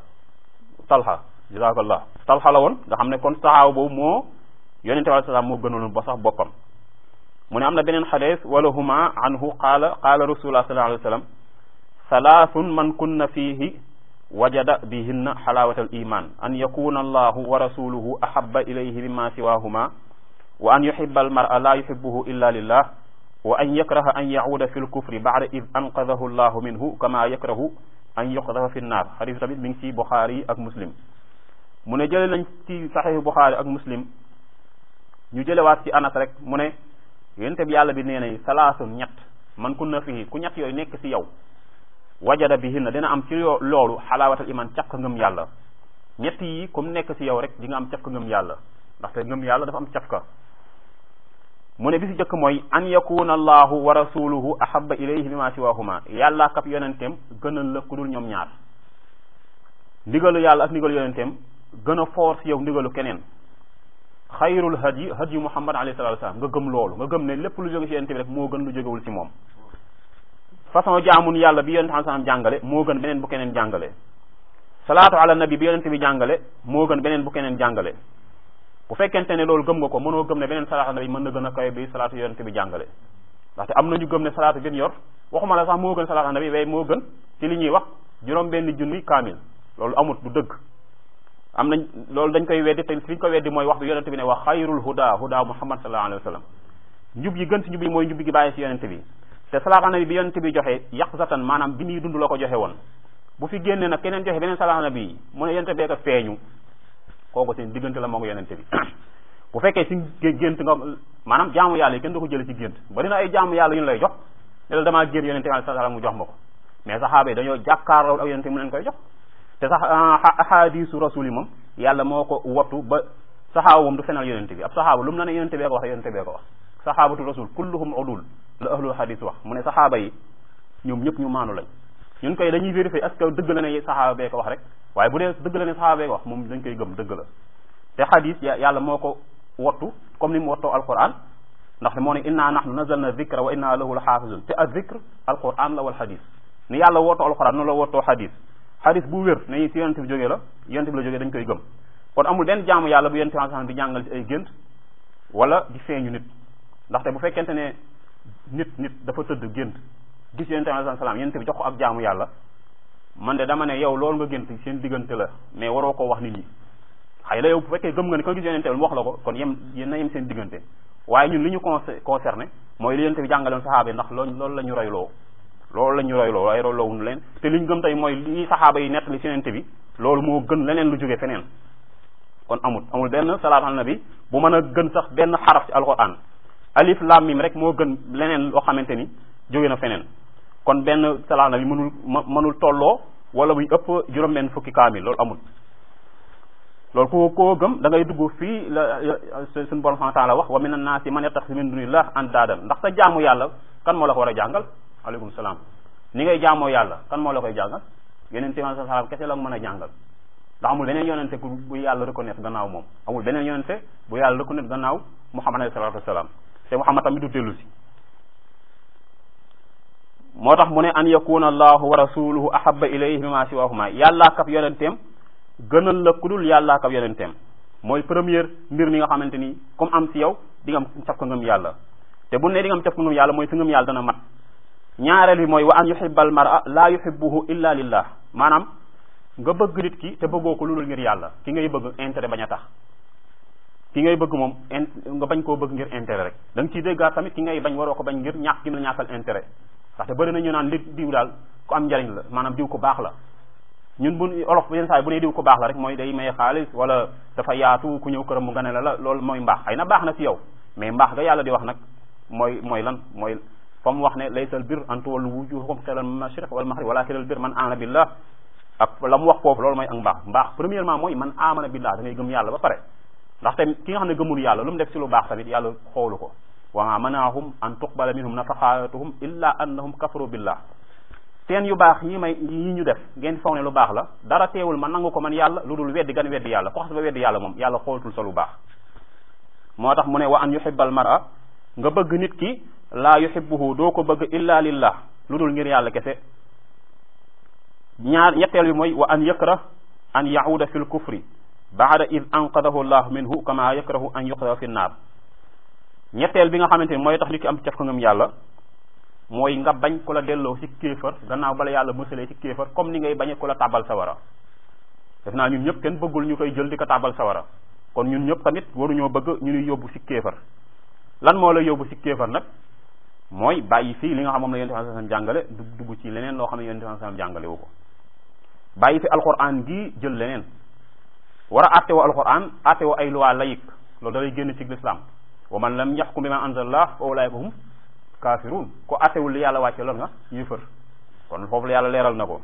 talxa jazakallah talxa la woon nga xam ne kon saxaaba boobu moo yonente bi alayhi salaam moo gënaloon ba sax boppam mu ne am na beneen xadis wala huma anhu qaala qaala rasulullah sallallahu alayhi wa sallam salaasun man kunna fihi wajada bihinna xalaawata al iman an yakuna allahu wa rasuluhu ahaba ilayhi mimma siwahuma wa an yuhiba almara la yuhibuhu illa lillah wa an yakraha an yacuuda fi lkufri bacda id anqadahu allahu minhu kama yakrahu an yuqdafa fi nnaar xadis tamit mi ngi ci buxaari ak muslim mu ne jële nañ ci saxiixu buxaari ak muslim ñu jëlewaat ci anas rek mu ne yonente bi yàlla bi nee na salaasun ñett man kunna fihi ku ñett yooyu nekk ci yow wajada bihinna dina am ci loolu xalaawatal iman cafka ngëm yàlla ñett yi comme nekk ci yow rek di nga am cafka ngëm yàlla ndaxte ngëm yàlla dafa am cafka mu ne bi si jëkk mooy an yakuna allahu wa rasuluhu ahaba ilayhi mimma siwahuma yàlla kap yonenteem gënal la ku dul ñoom ñaar ndigalu yàlla ak ndigalu yonenteem gën a foor ci yow ndigalu keneen xayrul hadyi hadyu muhammad alayhi salatu wasalam nga gëm loolu nga gëm ne lépp lu jóge ci yonente bi rek moo gën lu jógewul ci moom façon jaamun yàlla bi yonente sallam jàngale moo gën beneen bu keneen jàngale salaatu ala nabi bi yonente bi jàngale moo gën beneen bu keneen jàngale bu fekkente ne loolu gëm nga ko mënoo gëm ne beneen salaatu ala nabi mën na gën a kawe bi salaatu yonente bi jàngale ndaxte am na ñu gëm ne salaatu gën yor waxuma la sax moo gën salaatu ala nabi waaye moo gën ci li ñuy wax juróom benn junni kaamil loolu amut du dëgg am nañ loolu dañ koy weddi te fi ñu koy weddi mooy wax bi yonente bi ne wax xayrul huda huda muhammad sallallahu alayhi wa sallam njub yi gën ci njub yi mooy njub gi bàyyi ci yonente bi te salaatu ala nabi bi yonente bi joxe yaqzatan maanaam bi muy dund la ko joxe woon bu fi génne nag keneen joxe beneen salaatu ala nabi mu ne yonente bee ko feeñu kooku seen diggante la moo ko yonente bi bu fekkee si gént nga maanaam jaamu yàlla yi kenn du ko jële ci gént bari na ay jaamu yàlla yu ñu lay jox ne la damaa génn yonente bi sallallahu alayhi wa sallam mu jox ma ko mais saxaaba yi dañoo jàkkaarloo ak yonente mu leen koy jox te sax ahadisu rasul yi moom yàlla moo ko wattu ba saxaaba moom du fenal yonente bi ab saxaaba lu mu na ne yonente bee ko wax yonente bee ko wax saxaabatu rasul kulluhum udul la ahlul hadis wax mu ne saxaaba yi ñoom ñëpp ñu maanu lañ ñun koy dañuy vérifier est-ce que dëgg la ne saxaaba bee ko wax rek waaye bu dee dëgg la ne saxaaba bee ko wax moom dañ koy gëm dëgg la te hadis yàlla moo ko wattu comme ni mu wattoo alquran ndax moo ne inna nahnu nazalna dhikra wa inna lahu la xaafizun te a dhikr alquran la wal hadis ni yàlla wottoo alquran noonu la wottoo hadis hadis bu wér nañu ci yonente bi jógee la yonente bi la jógee dañ koy gëm kon amul benn jaamu yàlla bu yonente bi di jàngal ci ay gént wala di feeñu nit ndaxte bu fekkente ne nit nit dafa tëdd gént gis yonente bi alayhi salaam yonente bi jox ko ak jaamu yàlla man de dama ne yow loolu nga gént seen diggante la mais waroo koo wax nit ñi xëy na yow bu fekkee gëm nga ne ko gis yonente bi mu wax la ko kon yem yéen na yem seen diggante waaye ñun li ñu concerné mooy li yonente bi jàngaloon saxaaba yi ndax loolu loolu la ñu royloo loolu la ñu royloo waaye royloowuñu leen te li ñu gëm tey mooy li saxaaba yi nettali si yonente bi loolu moo gën leneen lu jóge feneen kon amul amul benn salaatu ala nabi bu mën a gën sax benn xaraf ci alquran alif lam mim rek moo gën leneen loo xamante ni jóge na feneen kon benn salaatu ala nabi mënul mënul tolloo wala muy ëpp juróom-benn fukki kaamil loolu amul loolu ko koo gëm da ngay dugg fii la suñu borom subhanahu wa taala wax wa min annaasi man yattaxi min dunillah andaadan ndax sa jaamu yàlla kan moo la ko war a jàngal aleykum salaam ni ngay jaamoo yàlla kan moo la koy jàngal yeneen téeméer sa salaam kese la mën a jàngal ndax amul beneen yonente ku bu yàlla reconnaître gannaaw moom amul beneen yonente bu yàlla reconnaître gannaaw muhammad alayhi salatu wasalaam te muhammad tamit du dellu si moo tax mu ne an yakuna allahu wa rasuluhu ahabba ilayhi mimma siwahuma yàllaa kab yonenteem gënal la ku dul yàllaa kab yonenteem mooy première mbir mi nga xamante ni comme am si yow di nga am caf ko ngëm yàlla te bu ne di nga am caf ko ngëm yàlla mooy sa ngëm yàlla dana mat ñaareel bi mooy wa an yuhibbal mar'a la yuhibbuhu illa lillah maanaam nga bëgg nit ki te bëggoo ko lu dul ngir yàlla ki ngay bëgg intérêt bañ a tax ki ngay bëgg moom nga bañ koo bëgg ngir intérêt rek da nga ciy déggaat tamit ki ngay bañ waroo ko bañ ngir ñàkk gi mu la ñàkkal intérêt ndaxte bëri na ñu naan li diw daal ku am njariñ la maanaam diw ko baax la ñun bu olof yenn saa yi bu ne diw ko baax la rek mooy day maye xaalis wala dafa yaatu ku ñëw këram mu gane la la loolu mooy mbaax ay na baax na si yow mais mbaax ga yàlla di wax nag mooy mooy lan mooy fa mu wax ne laysa al bir an tuwallu wujuhakum qibala al mashriq wal maghrib walakin al bir man amana billah ak la mu wax foofu loolu mooy ak mbaax mbaax premièrement mooy man amana billah da ngay gëm yàlla ba pare ndaxte ki nga xam ne gëmul yàlla lu mu def si lu baax tamit yàlla xoolu ko wa ma manaahum an tuqbala minhum nafaqatuhum illa annahum kafaru billah seen yu baax yi may yi ñu def ngeen foog ne lu baax la dara teewul man nangu ko man yàlla lu dul weddi gan weddi yàlla ko xas ba weddi yàlla moom yàlla xoolatul sa lu baax moo tax mu ne wa an yuhibbal mar'a nga bëgg nit ki laa yuhibbuhu doo ko bëgg illa lillah lu dul ngir yàlla kese ñaar ñetteel bi mooy wa an yakrah an yahuda fi l kufri baada id anqadahu llahu minhu kama yakrahu an yuqda fi nnaar ñetteel bi nga xamante ni mooy tax nit ki am caf ko ngëm yàlla mooy nga bañ ku la delloo ci kéefar gannaaw bala yàlla mësalee ci kéefar comme ni ngay bañe ku la tàbbal sawara def naa ñun ñëpp kenn bëggul ñu koy jël di ko tàbbal sawara kon ñun ñëpp tamit waruñoo bëgg ñu ñuy yóbbu ci kéefar lan moo la yóbbu ci kéefar nag mooy bàyyi fii li nga xam moom la yonent bi sallallahu alayhi wasallam jàngale du dugg ci leneen loo xam ne yonent bi sallallahu alayhi wasallam jàngale wu ko bàyyi fi alquran gi jël leneen war a àtte woo alquran àtte woo ay loi laïque loolu da lay génn ci l'islam wa man lam yaxkum bima anzalallah fa ulaika hum kafirun ko àttewul li yàlla wàcce loolu nga yéefër kon foofu la yàlla leeral na ko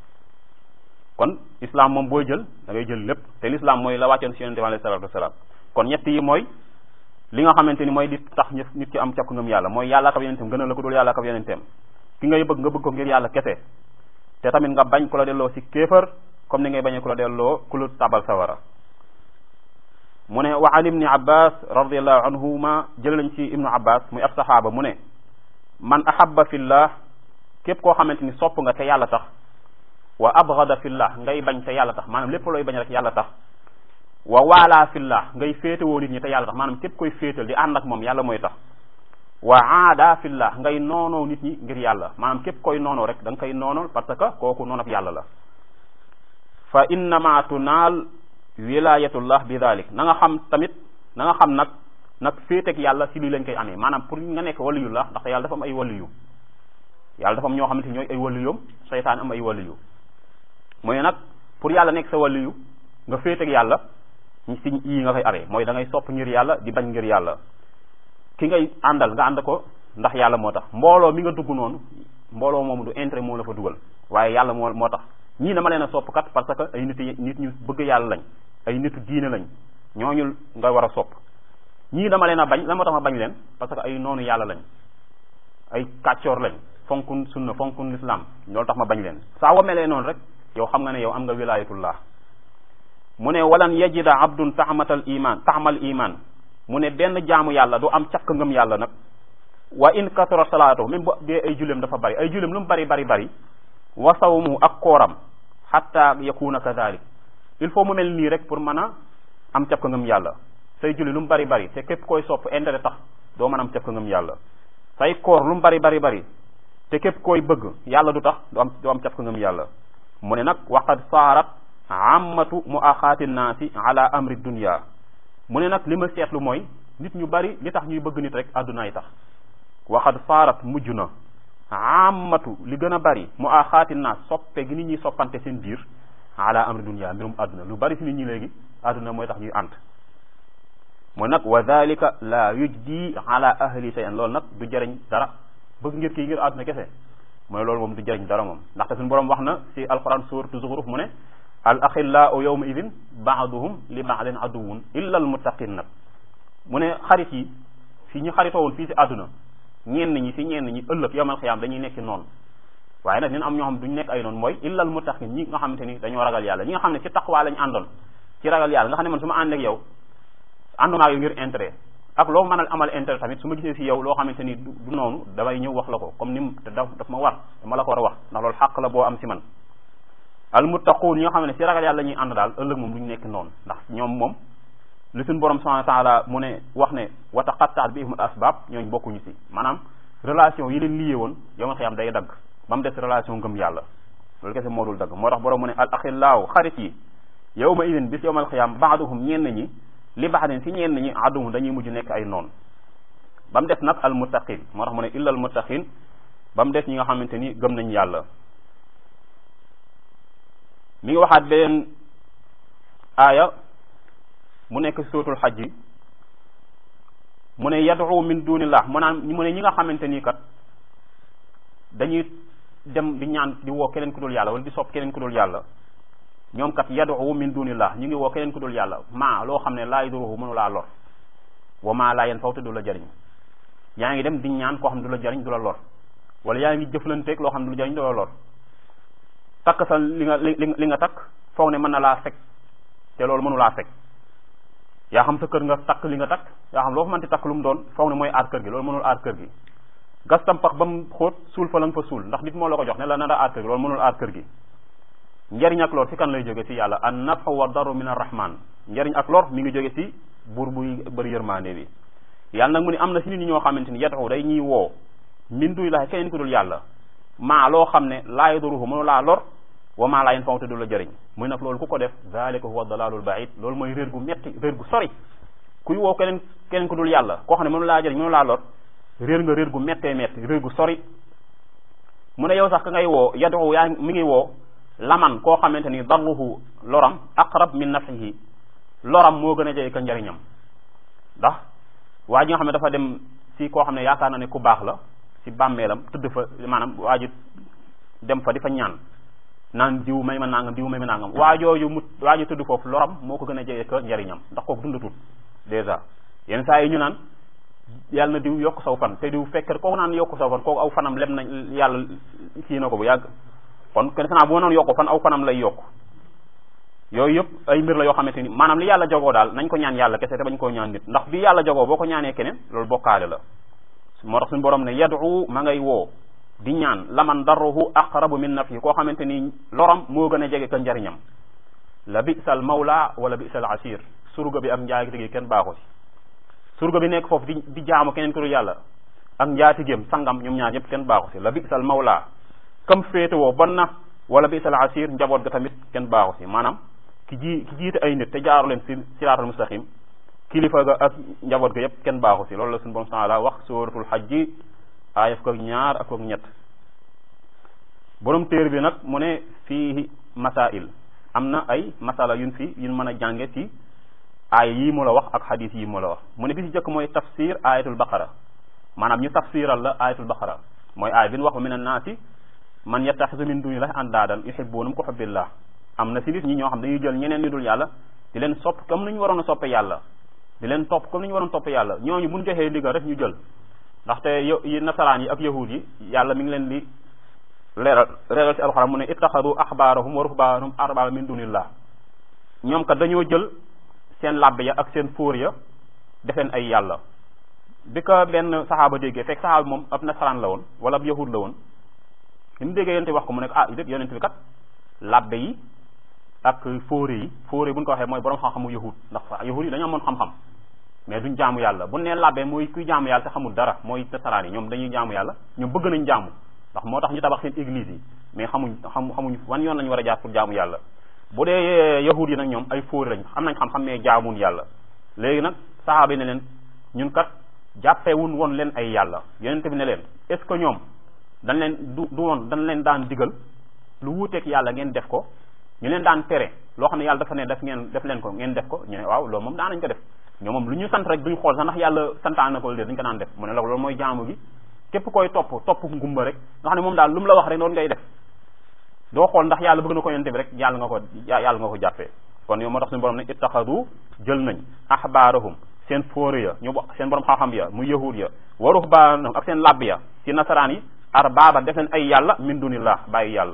kon islam moom booy jël da ngay jël lépp te l'islam mooy la wàccoon si yonent bi alayhi salatu wasalaam kon ñett yi mooy li nga xamante ni mooy di tax nit ki am càkku ngëm yàlla mooy yàlla kab yonenteem gën a la ko dul yàlla kab yonenteem ki ngay bëgg nga bëgg ko ngir yàlla kese te tamit nga bañ ku la delloo si kéefër comme ni ngay bañee ku la delloo ku la tabal sawara mu ne wa an ibni abbas radiallahu anhuma jël nañ ci ibnu abbas muy ab saxaaba mu ne man ahabba fillah képp koo xamante ni sopp nga te yàlla tax wa abghada fillah ngay bañ te yàlla tax maanaam lépp looy bañ rek yàlla tax wa waalaa fillah ngay féetewoo nit ñi te yàlla tax maanaam képp koy féetal di ànd ak moom yàlla mooy tax wa aada fillah ngay noonoo nit ñi ngir yàlla maanaam képp koy noonoo rek da nga koy noonool parce que kooku noon ak yàlla la fa innama tunaal wilayatullah bi dalik na nga xam tamit na nga xam nag nag féeteeg yàlla si lii lañ koy amee maanaam pour nga nekk waliyullah ndaxte yàlla dafa am ay waliyu yàlla dafa am ñoo xamante ñooy ay waliyum seytaan am ay waliyu mooy nag pour yàlla nekk sa waliyu nga féeteeg yàlla si yii nga koy amee mooy da ngay sopp ngir yàlla di bañ ngir yàlla ki ngay àndal nga ànd ko ndax yàlla moo tax mbooloo mi nga dugg noonu mbooloo moomu du intérêt moo la fa dugal waaye yàlla moo moo tax ñii dama leen a sopp kat parce que ay nit nit ñu bëgg yàlla lañ ay nitu diine lañ ñooñu nga war a sopp ñii dama leen a bañ la moo tax ma bañ leen parce que ay noonu yàlla lañ ay kàccoor lañ fonkun sunna fonkun l'islam loolu tax ma bañ leen saa wa melee noonu rek yow xam nga ne yow am nga wilayatullah mu ne walan yajida abdun taxmatal iman taxmal iman mu ne benn jaamu yàlla du am cakk ngëm yàlla nag wa in kasara salaatu même bu dee ay julem dafa bari ay julem lu mu bari bari bari wa sawmu ak kooram xatta yakuna kadalik il faut mu mel nii rek pour mën a am cakk ngëm yàlla say julli lu mu bari bari te képp koy sopp intérêt tax doo mën am cakk ngëm yàlla say koor lu mu bari bari bari te képp koy bëgg yàlla du tax du am du am caf ko ngëm yàlla mu ne nag waqad saarat ammatu mu axaati naasi ala amri dunya mu ne nag li ma seetlu mooy nit ñu bari li tax ñuy bëgg nit rek àddunaay tax waxad saarat mujj na ammatu li gën a bari mu axaati naas soppe gi nit ñuy soppante seen biir ala amri dunya mbirum àdduna lu bari si nit ñi léegi àdduna mooy tax ñuy ànd mooy nag wa dalika la yujdi ala ahli shay'an loolu nag du jëriñ dara bëgg ngir kii ngir àdduna kese mooy loolu moom du jëriñ dara moom ndaxte suñu borom wax na si alquran suratu zuxruf mu ne al axillaau yawma idin baaduhum li baadin aduwun illa al muttaqin nag mu ne xarit yi fi ñu xaritoowul fii si àdduna ñenn ñi si ñenn ñi ëllëg yawmal xiyaam dañuy nekk noonu waaye nag ñun am ñoo xam duñ nekk ay noonu mooy illa al muttaqin ñi nga xamante ni dañoo ragal yàlla ñi nga xam ne ci taqwa lañ àndoon ci ragal yàlla nga xam ne man su ma ànd ak yow àndoon ak yow ngir intérêt ak loo mën a amal intérêt tamit su ma gisee si yow loo xamante ni du noonu damay ñëw wax la ko comme ni te daf daf ma war dama la ko war a wax ndax loolu xàq la boo am si man al muttaquun ñi nga xam ne si ragal yàlla ñuy ànd daal ëllëg moom duñu nekk noonu ndax ñoom moom li suñu borom subhanahu wa taala mu ne wax ne wa taqattaat bi ihmul asbab ñooñ bokkuñu si maanaam relation yi leen lié woon yow nga xiyam day dagg ba mu des relation ngëm yàlla loolu kese moo dul dagg moo tax borom mu ne al axillaaw xarit yi yow ma idin bis yowmal xiyam baaduhum ñenn ñi li baadin si ñenn ñi aduhum dañuy mujj nekk ay noon ba mu des nag al muttaqin moo tax mu ne illa al muttaqin ba mu des ñi nga xamante ni gëm nañ yàlla mi ngi waxaat beneen aaya mu nekk suratul xaj yi mu ne yad'u min dunillah mu naan mu ne ñi nga xamante nii kat dañuy dem di ñaan di woo keneen ku dul yàlla wala di sopp keneen ku dul yàlla ñoom kat yad'u min dunillah ñu ngi woo keneen ku dul yàlla maa loo xam ne laa yaduruhu mënu laa lor wa maa laa yanfa'u te du la jariñ yaa ngi dem di ñaan koo xam ne du la jariñ du la lor wala yaa ngi jëflanteeg loo xam ne du la jariñ du la lor takk sa li nga li li nga takk foog ne mën na laa fekk te loolu mënu laa fekk yaa xam sa kër nga takk li nga takk yaa xam loo fa mënti takk lu mu doon foog ne mooy aar kër gi loolu mënul aar kër gi gas tam pax ba mu xóot suul fa la nga fa suul ndax nit moo la ko jox ne la nar a aar kër gi loolu mënul aar kër gi njariñ ak lor si kan lay jóge si yàlla an nafu wa daru min arrahman njariñ ak lor mi ngi jóge si buur buy bëri yërmande bi yàlla nag mu ne am na si nit ñi ñoo xamante ni yatu day ñuy woo min duy laxe keneen ku dul yàlla maa loo xam ne laa yaduruhu mënu laa lor wa maa laa yanfa'u te du la jëriñ muy nag loolu ku ko def zalika huwa dalalul ba'id loolu mooy réer gu metti réer gu sori kuy woo keneen keneen ku dul yàlla koo xam ne mënu laa jëriñ mënu laa lor réer nga réer gu mettee metti réer gu sori mu ne yow sax ka ngay woo yadu yaa mi ngi woo laman koo xamante ni darruhu loram aqrab min naf'ihi loram moo gën a jege ka njariñam ndax waa ji nga xam ne dafa dem si koo xam ne yaakaar na ne ku baax la si bàmmeelam tëdd fa maanaam waa ji dem fa di fa ñaan naan diw may ma nangam diw may ma nangam waa jooju mu waa ji tëdd foofu loram moo ko gën a jege ka njariñam ndax kooku dundatul dèjà yenn saa yi ñu naan yàlla na diw yokk saw fan te diw fekk kooku naan yokk saw fan kooku aw fanam lem na yàlla kii na ko bu yàgg kon kenn xanaa bu ma noon yokk fan aw fanam lay yokk yooyu yëpp ay mbir la yoo xamante ni maanaam li yàlla jogoo daal nañ ko ñaan yàlla kese te bañ koo ñaan nit ndax bi yàlla jogoo boo ko ñaanee keneen loolu bokkaale la moo tax suñu borom ne yadu ma ngay woo di ñaan laman darruhu aqrabu min nafyi koo xamante ni loram moo gën a jege ka njariñam la bisal mawla wala bisal asir surga bi ak njaagi gi kenn baaxu si surga bi nekk foofu di di jaamu keneen ku dul yàlla ak njaatigéem sangam ñoom ñaar ñëpp kenn baaxu si la bisal mawla kam féetewoo bon na wala bisal asir njaboot ga tamit kenn baaxu si maanaam ki ji ki jiite ay nit te jaaru leen si siraatal mustaqim kilifa ga ak njaboot ga yépp kenn baaxu si loolu la suñu borom taala wax suratul hajji aaya fukk ak ñaar ak ak ñett borom téer bi nag mu ne fii masail am na ay masala yun fi yun mën a jànge ci aaya yii mu la wax ak xadis yii mu la wax mu ne bi ci jëkk mooy tafsir ayatul baqara maanaam ñu tafsiral la ayatul baqara mooy aaya bi ñu wax min annaasi man yattaxisu min dunillahi andaadan yuhibbunahum ka hubbillah am na si nit ñi ñoo xam dañuy jël ñeneen ñu dul yàlla di leen sopp comme ni ñu waroon a soppe yàlla di leen topp comme ni ñu waroon toppe yàlla ñooñu buñ joxee ndigal rek ñu jël ndaxte yi nasaraan yi ak yahud yi yàlla mi ngi leen di leeral leeral ci alxuraan mu ne ittaxadu axbaarahum wa ruhbaanahum arbaaba min dunillah ñoom kat dañoo jël seen làbbe ya ak seen fóor ya defeen ay yàlla bi ko benn saxaaba déggee fekk saxaaba moom ab nasaraan la woon wala ab yahud la woon li mu déggee yonente wax ko mu ne ko ah dét yonente bi kat làbbe yi ak fóore yi fóore bu ñu ko waxee mooy borom xam-xamu yahud ndax yahud yi dañoo amoon xam-xam mais duñ jaamu yàlla bu nee labbe mooy kuy jaamu yàlla te xamul dara mooy nasaraan yi ñoom dañuy jaamu yàlla ñoom bëgg nañ jaamu ndax moo tax ñu tabax seen église yi mais xamuñ xam xamuñ wan yoon lañu war a jaar pour jaamu yàlla bu dee yahud yi nag ñoom ay fóori lañ am nañ xam-xam mais jaamuun yàlla léegi nag saxaaba yi ne leen ñun kat jàppewun woon leen ay yàlla yonente bi ne leen est ce que ñoom dañ leen du du woon dañ leen daan digal lu wuuteeg yàlla ngeen def ko ñu leen daan tere loo xam ne yàlla dafa ne def ngeen def leen ko ngeen def ko ñu ne waaw loolu moom daan nañ ko def ñoom moom lu ñu sant rek duñ xool sax ndax yàlla santaan na ko dé dañ ko daan def mu ne la loolu mooy jaamu gi képp koy topp topp ngumba rek nga xam ne moom daal lu mu la wax rek noonu ngay def doo xool ndax yàlla bëgg na ko yonente bi rek yàlla nga ko yàlla nga ko jàppee kon yow moo tax suñu borom ne ittaxadu jël nañ ahbaarahum seen fóore ya ñu seen borom xam-xam ya mu yahud ya wa ruhbaanahum ak seen labb ya ci nasaraan yi arbaaba def leen ay yàlla min dunillah bàyyi yàlla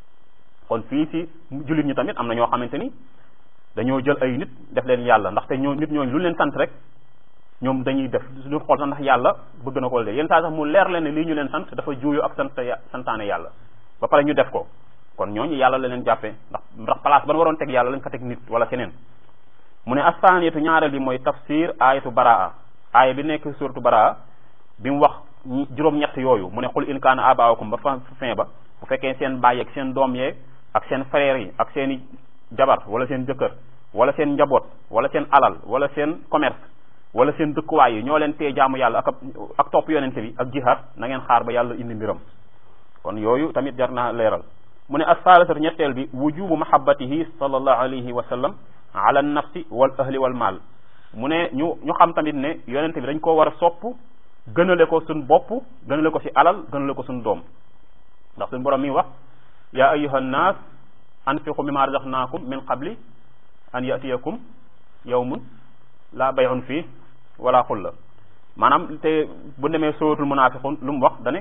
kon fii ci jullit ñi tamit am na ñoo xamante ni dañoo jël ay nit def leen yàlla ndaxte ñoo nit ñooñu lu leen sant rek ñoom dañuy def duñ xool sax ndax yàlla bëgg na ko de yenn saa sax mu leer leen ne lii ñu leen sant dafa juuyo ak sant santaane yàlla ba pare ñu def ko kon ñooñu yàlla la leen jàppee ndax ndax place ban waroon teg yàlla lañ fa teg nit wala keneen mu ne astaaniyatu ñaareel bi mooy tafsir ayatu baraa aaya bi nekk suratu baraa bi mu wax juróom-ñett yooyu mu ne xul in kaana abaakum ba fa fin ba bu fekkee seen baay ak seen doom yeeg ak seen frères yi ak seen i jabar wala seen jëkkër wala seen njaboot wala seen alal wala seen commerce wala seen dëkkuwaay yi ñoo leen tee jaamu yàlla ak ak topp yonente bi ak jihaad na ngeen xaar ba yàlla indi mbiram kon yooyu tamit jar naa leeral mu ne assaalisatu ñetteel bi wujubu mahabbatihi sallallahu alayhi wa sallam ala nafsi wal ahli wal maal mu ne ñu ñu xam tamit ne yonente bi dañ koo war a sopp gënale ko suñ bopp gënale ko ci alal gënale ko suñ doom ndax suñ borom mi wax ya ayuha nnaas anfiqu mimma razaqnaakum min qabli an yatiyakum yawmun la bay'un fii wala xulla maanaam te bu demee suratul munafiqun lu mu wax dane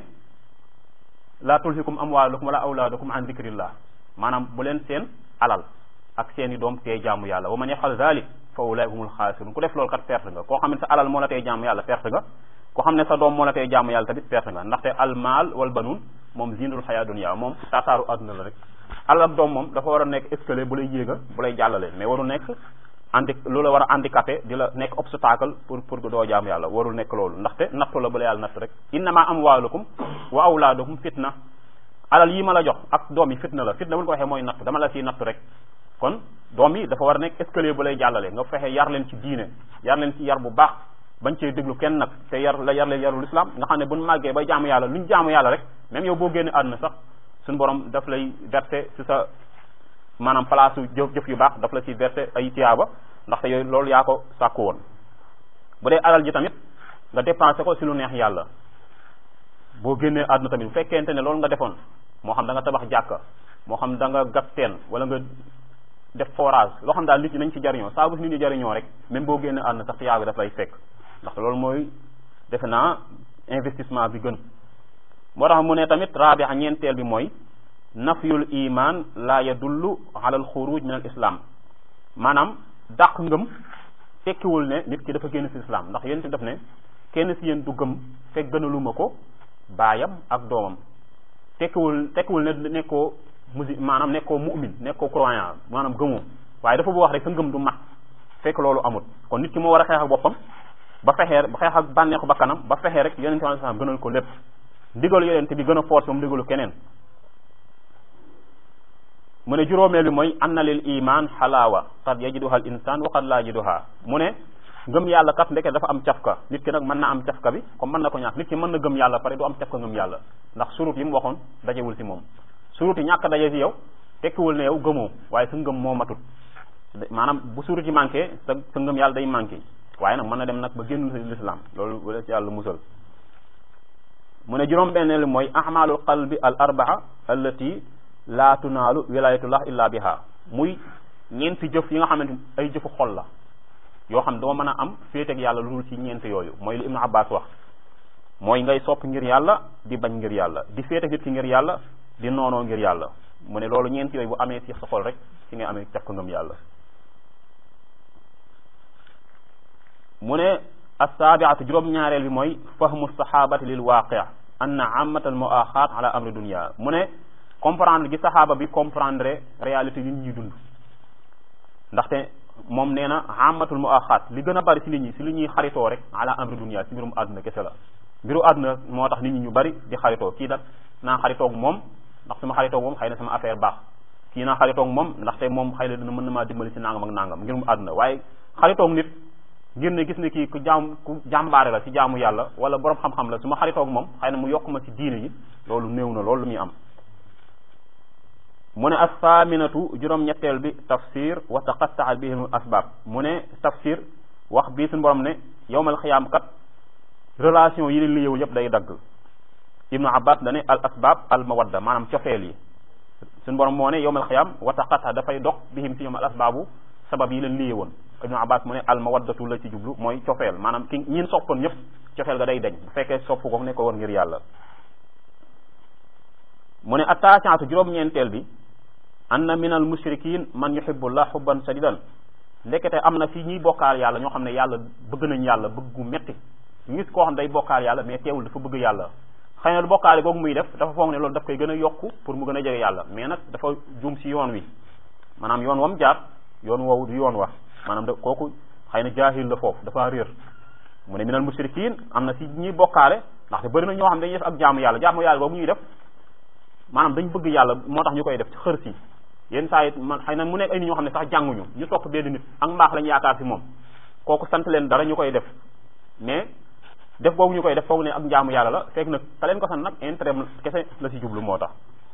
la tulhikum amwalukum wala awlaadukum an zikrillah maanaam bu leen seen alal ak seeni doom tee jaamu yàlla wa man yafal zalik fa ulaika humul xaasirun ku def loolu kat perte nga koo xam ne sa alal moo la tee jaamu yàlla perte nga koo xam ne sa doom moo la tee jaamu yàlla tamit perte nga ndaxte almaal wal banuun moom zinatul xayaa dunya moom taataaru àdduna la rek alal ak doom moom dafa war a nekk escalier bu lay yéega bu lay jàllale mais waru nekk andi loolu la war a handicapé di la nekk obstacle pour pour doo jaamu yàlla warul nekk loolu ndaxte nattu la bu la yàlla nattu rek innama amwaalukum wa awlaadukum fitna alal yi ma la jox ak doom yi fitna la fitna bu ñu ko waxee mooy nattu dama la ciy nattu rek kon doom yi dafa war a nekk escalier bu lay jàllale nga fexe yar leen ci diine yar leen ci yar bu baax bañ cee déglu kenn nag te yar la yar leen yarul islam nga xam ne buñ màggee bay jaamu yàlla luñ jaamu yàlla rek même yow boo génne àdduna sax suñu borom daf lay verser ci sa maanaam place jëf jëf yu baax daf la ci verser ay tiyaaba ndaxte yooyu loolu yaa ko sàkku woon bu dee alal ji tamit nga dépensé ko ci lu neex yàlla boo génnee àdduna tamit bu fekkente ne loolu nga defoon moo xam da nga tabax jàkka moo xam da nga gas teen wala nga def forage loo xam daal nit ñi nañ ci jariñoo saa bu nit ñi jariñoo rek même boo génnee àdduna sax tiyaaba daf lay fekk ndaxte loolu mooy defe naa investissement bi gën moo tax mu ne tamit raabi'a ñeenteel bi mooy nafyul iman la yadullu ala al xuruj min al islam maanaam dàq ngëm tekkiwul ne nit ki dafa génn ci islam ndax yéen def ne kenn ci yéen du gëm fekk gënaluma ko baayam ak doomam tekkiwul tekkiwul ne nekkoo musi maanaam nekkoo mu'min nekkoo croyant maanaam gëmoo waaye dafa bu wax rek sa ngëm du mat fekk loolu amut kon nit ki moo war a xeex ak boppam ba fexee ba xeex ak bànneexu bakkanam ba fexee rek yonente bi sallam gënal ko lépp ndigalu yonente bi gën a force moom ndigalu keneen mu ne juróomeel bi mooy anna lil iman xalaawa qad yajiduha al insan wa qad la yajiduha mu ne ngëm yàlla kat ndeke dafa am cafka nit ki nag mën na am cafka bi comme mën na ko ñàkk nit ki mën na gëm yàlla pare du am cafka ngëm yàlla ndax surut yi mu waxoon dajewul ci moom surut yi ñàkk daje ci yow tekkiwul ne yow gëmoo waaye sa ngëm moo matut maanaam bu surut yi manqué sa sa ngëm yàlla day manqué waaye nag mën na dem nag ba génn l'islam loolu wala ci yàlla musal mu ne juróom benneel mooy ahmalul qalbi al arbaa allati laa tunaalu wilayatullah illa biha muy ñeenti jëf yi nga xamante ay jëfu xol la yoo xam doo mën a am féeteeg yàlla lu dul ci ñeent yooyu mooy li ibnu abbas wax mooy ngay sopp ngir yàlla di bañ ngir yàlla di féeteeg nit ki ngir yàlla di noonoo ngir yàlla mu ne loolu ñeent yooyu bu amee ci sa xol rek ci ngay amee caf ko ngëm yàlla mu ne assaabiatu juróom-ñaareel bi mooy fahmu sahabati lil waaqi anna amata al muaxaat ala amri dunia mu ne comprendre gi saxaaba bi comprendre réalité yi ñuy dund ndaxte moom nee na amatul mu axaat li gën a bari si nit ñi si li ñuy xaritoo rek ala amri dunia si mbirum àdduna kese la mbiru àdduna moo tax nit ñi ñu bari di xaritoo kii nag naa xaritoog moom ndax su ma xaritoog moom xëy na sama affaire baax kii naa xaritoog moom ndaxte moom xëy na dina mën na maa dimbali si nangam ak nangam ngir mu àdduna waaye xaritoog nit ngir ne gis ne kii ku jaam ku jàmbaare la si jaamu yàlla wala borom xam-xam la su ma xaritoog moom xëy na mu yokk ma si diine yi loolu néew na loolu lu muy am mu ne assaaminatu juróom-ñetteel bi tafsir wa taqattaa bihim asbaab mu ne tafsir wax bii suñu borom ne yowmal xiyaam kat relation yi leen li yow yëpp day dagg ibnu abbas dane al asbaab al mawadda maanaam cofeel yi suñu borom moo ne yowmal xiyaam wa taqatta dafay dox bihim si ñoom al asbaabu sabab yi leen liye woon ibnu abbas mu ne al mawaddatu la ci jublu mooy cofeel maanaam ki ñin soppoon ñëpp cofeel ga day dañ bu fekkee sopp ko ne ko woon ngir yàlla mu ne attacaatu juróom-ñeenteel bi anna min al mushrikin man yuhibbullah hubban sadidan ndekete am na fii ñuy bokkaal yàlla ñoo xam ne yàlla bëgg nañ yàlla bëgg gu metti ñu gis koo xam day bokkaal yàlla mais teewul dafa bëgg yàlla xëy na du bokkaale googu muy def dafa foog ne loolu daf koy gën a yokku pour mu gën a jege yàlla mais nag dafa juum si yoon wi maanaam yoon wam jaar yoon woowu du yoon wax maanaam da kooku xëy na jaahil la foofu dafa réer mu ne minal mushrikin am na si ñuy bokkaale ndaxte bëri na ñoo xam dañuy def ak jaamu yàlla jaamu yàlla boobu ñuy def maanaam dañ bëgg yàlla moo tax ñu koy def ci xër si yenn saa yi man xëy na mu nekk ay nit ñoo xam ne sax jànguñu ñu topp benn nit ak mbaax lañu yaakaar si moom kooku sant leen dara ñu koy def mais def boobu ñu koy def foog ne ak njaamu yàlla la fekk nag ka leen ko sant nag intérêt kese la si jublu moo tax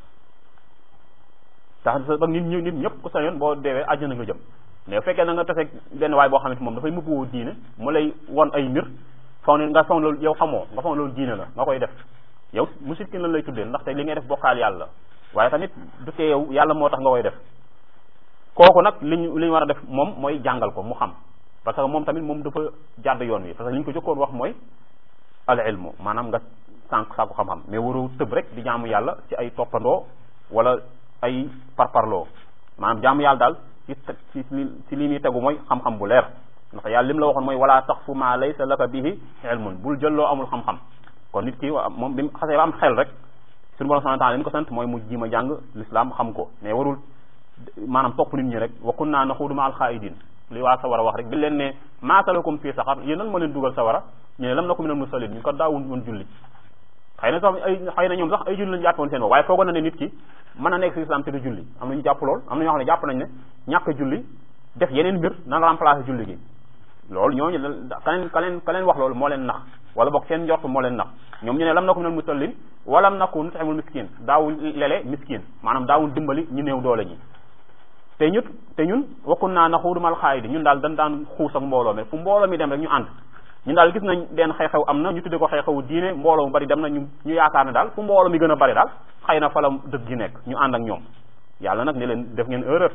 tax ba nit ñi nit ñëpp ku sañoon boo deewee àjjana nga jëm mais bu fekkee na nga tase benn waay boo xamante moom dafay mubbuwoo diine mu lay won ay mbir foog ne nga foog loolu yow xamoo nga foog loolu diine la nga koy def yow musrikin lan lay tuddee ndaxte li ngay def bokkaal yàlla waaye tamit du tee yow yàlla moo tax nga koy def kooku nag li ñu li ñu war a def moom mooy jàngal ko mu xam parce que moom tamit moom dafa jàdd yoon wi parce que li ñu ko jëkkoon wax mooy al ilmu maanaam nga sànq sàkku xam-xam mais waru tëb rek di jaamu yàlla ci ay toppandoo wala ay parparloo maanaam jaamu yàlla daal ci ci ci li muy tegu mooy xam-xam bu leer ndax yàlla lim la waxoon mooy wala taqfu ma laysa laka bihi ilmun bul jëlloo amul xam-xam kon nit ki moom bi mu xasee ba am xel rek suñu borom subhanahu wa ta'ala li mu ko sant mooy mu jima jàng l'islam xam ko mais warul maanaam topp nit ñi rek wa kunna naxuudu ma al xaa'idin li waa sawara wax rek bi leen ne maa salakum fii saxar yéen lan moo leen dugal sawara ñu ne lam naku minal musallin ñu ko daawun woon julli xëy na sax ay xëy na ñoom sax ay julli lañu jàpp woon seen bopp waaye foogoon na ne nit ki mën a nekk si islam te du julli am na ñu jàpp lool am na ñoo xam ne jàpp nañ ne ñàkk julli def yeneen mbir na remplacer julli gi loolu ñooñu ka leen ka leen ka leen wax loolu moo leen nax wala boog seen njort moo leen nax ñoom ñu ne lam naku minal musallin walam naku nut'imul miskin daawul lele miskin maanaam daawul dimbali ñu néew doole ñi te ñut te ñun wakkun naa naxuudu mal xaayidi ñun daal dañ daan xuus ak mbooloo mi fu mbooloo mi dem rek ñu ànd ñun daal gis nañ benn xew-xew am na ñu tudde ko xew-xewu diine mbooloo mu bari dem na ñu ñu yaakaar ne daal fu mbooloo mi gën a bari daal xëy na fa la dëgg gi nekk ñu ànd ak ñoom yàlla nag ne leen def ngeen erreur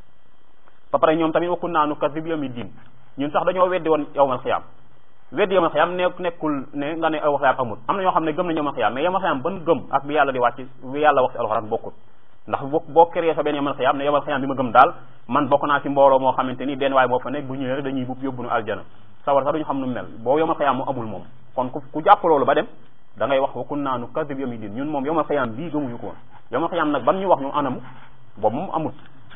ba pare ñoom tamit wakkun naa nu kas bi yawmi diin ñun sax dañoo weddi woon yawmal xiyaam weddi yawmal xiyaam ne nekkul ne nga ne yawmal xiyaam amul am na ñoo xam ne gëm nañ yawmal xiyaam mais yawmal xiyaam ban gëm ak bi yàlla di wàcc bi yàlla wax ci alxuraan bokkut ndax boo boo créé sa benn yawmal xiyaam ne yawmal xiyaam bi ma gëm daal man bokk naa ci mbooloo moo xamante ni benn waay moo fa nekk bu ñëwee rek dañuy buub yóbbu nu aljana sawar sax duñu xam nu mel boo yawmal xiyaam mu amul moom kon ku ku jàpp loolu ba dem da ngay wax wa kunna nukazzibu yawmi din ñun moom yawmal xiyaam bii gëmuñu ko woon yawmal xiyaam nag ban ñu wax ñu anamu boobu moom amul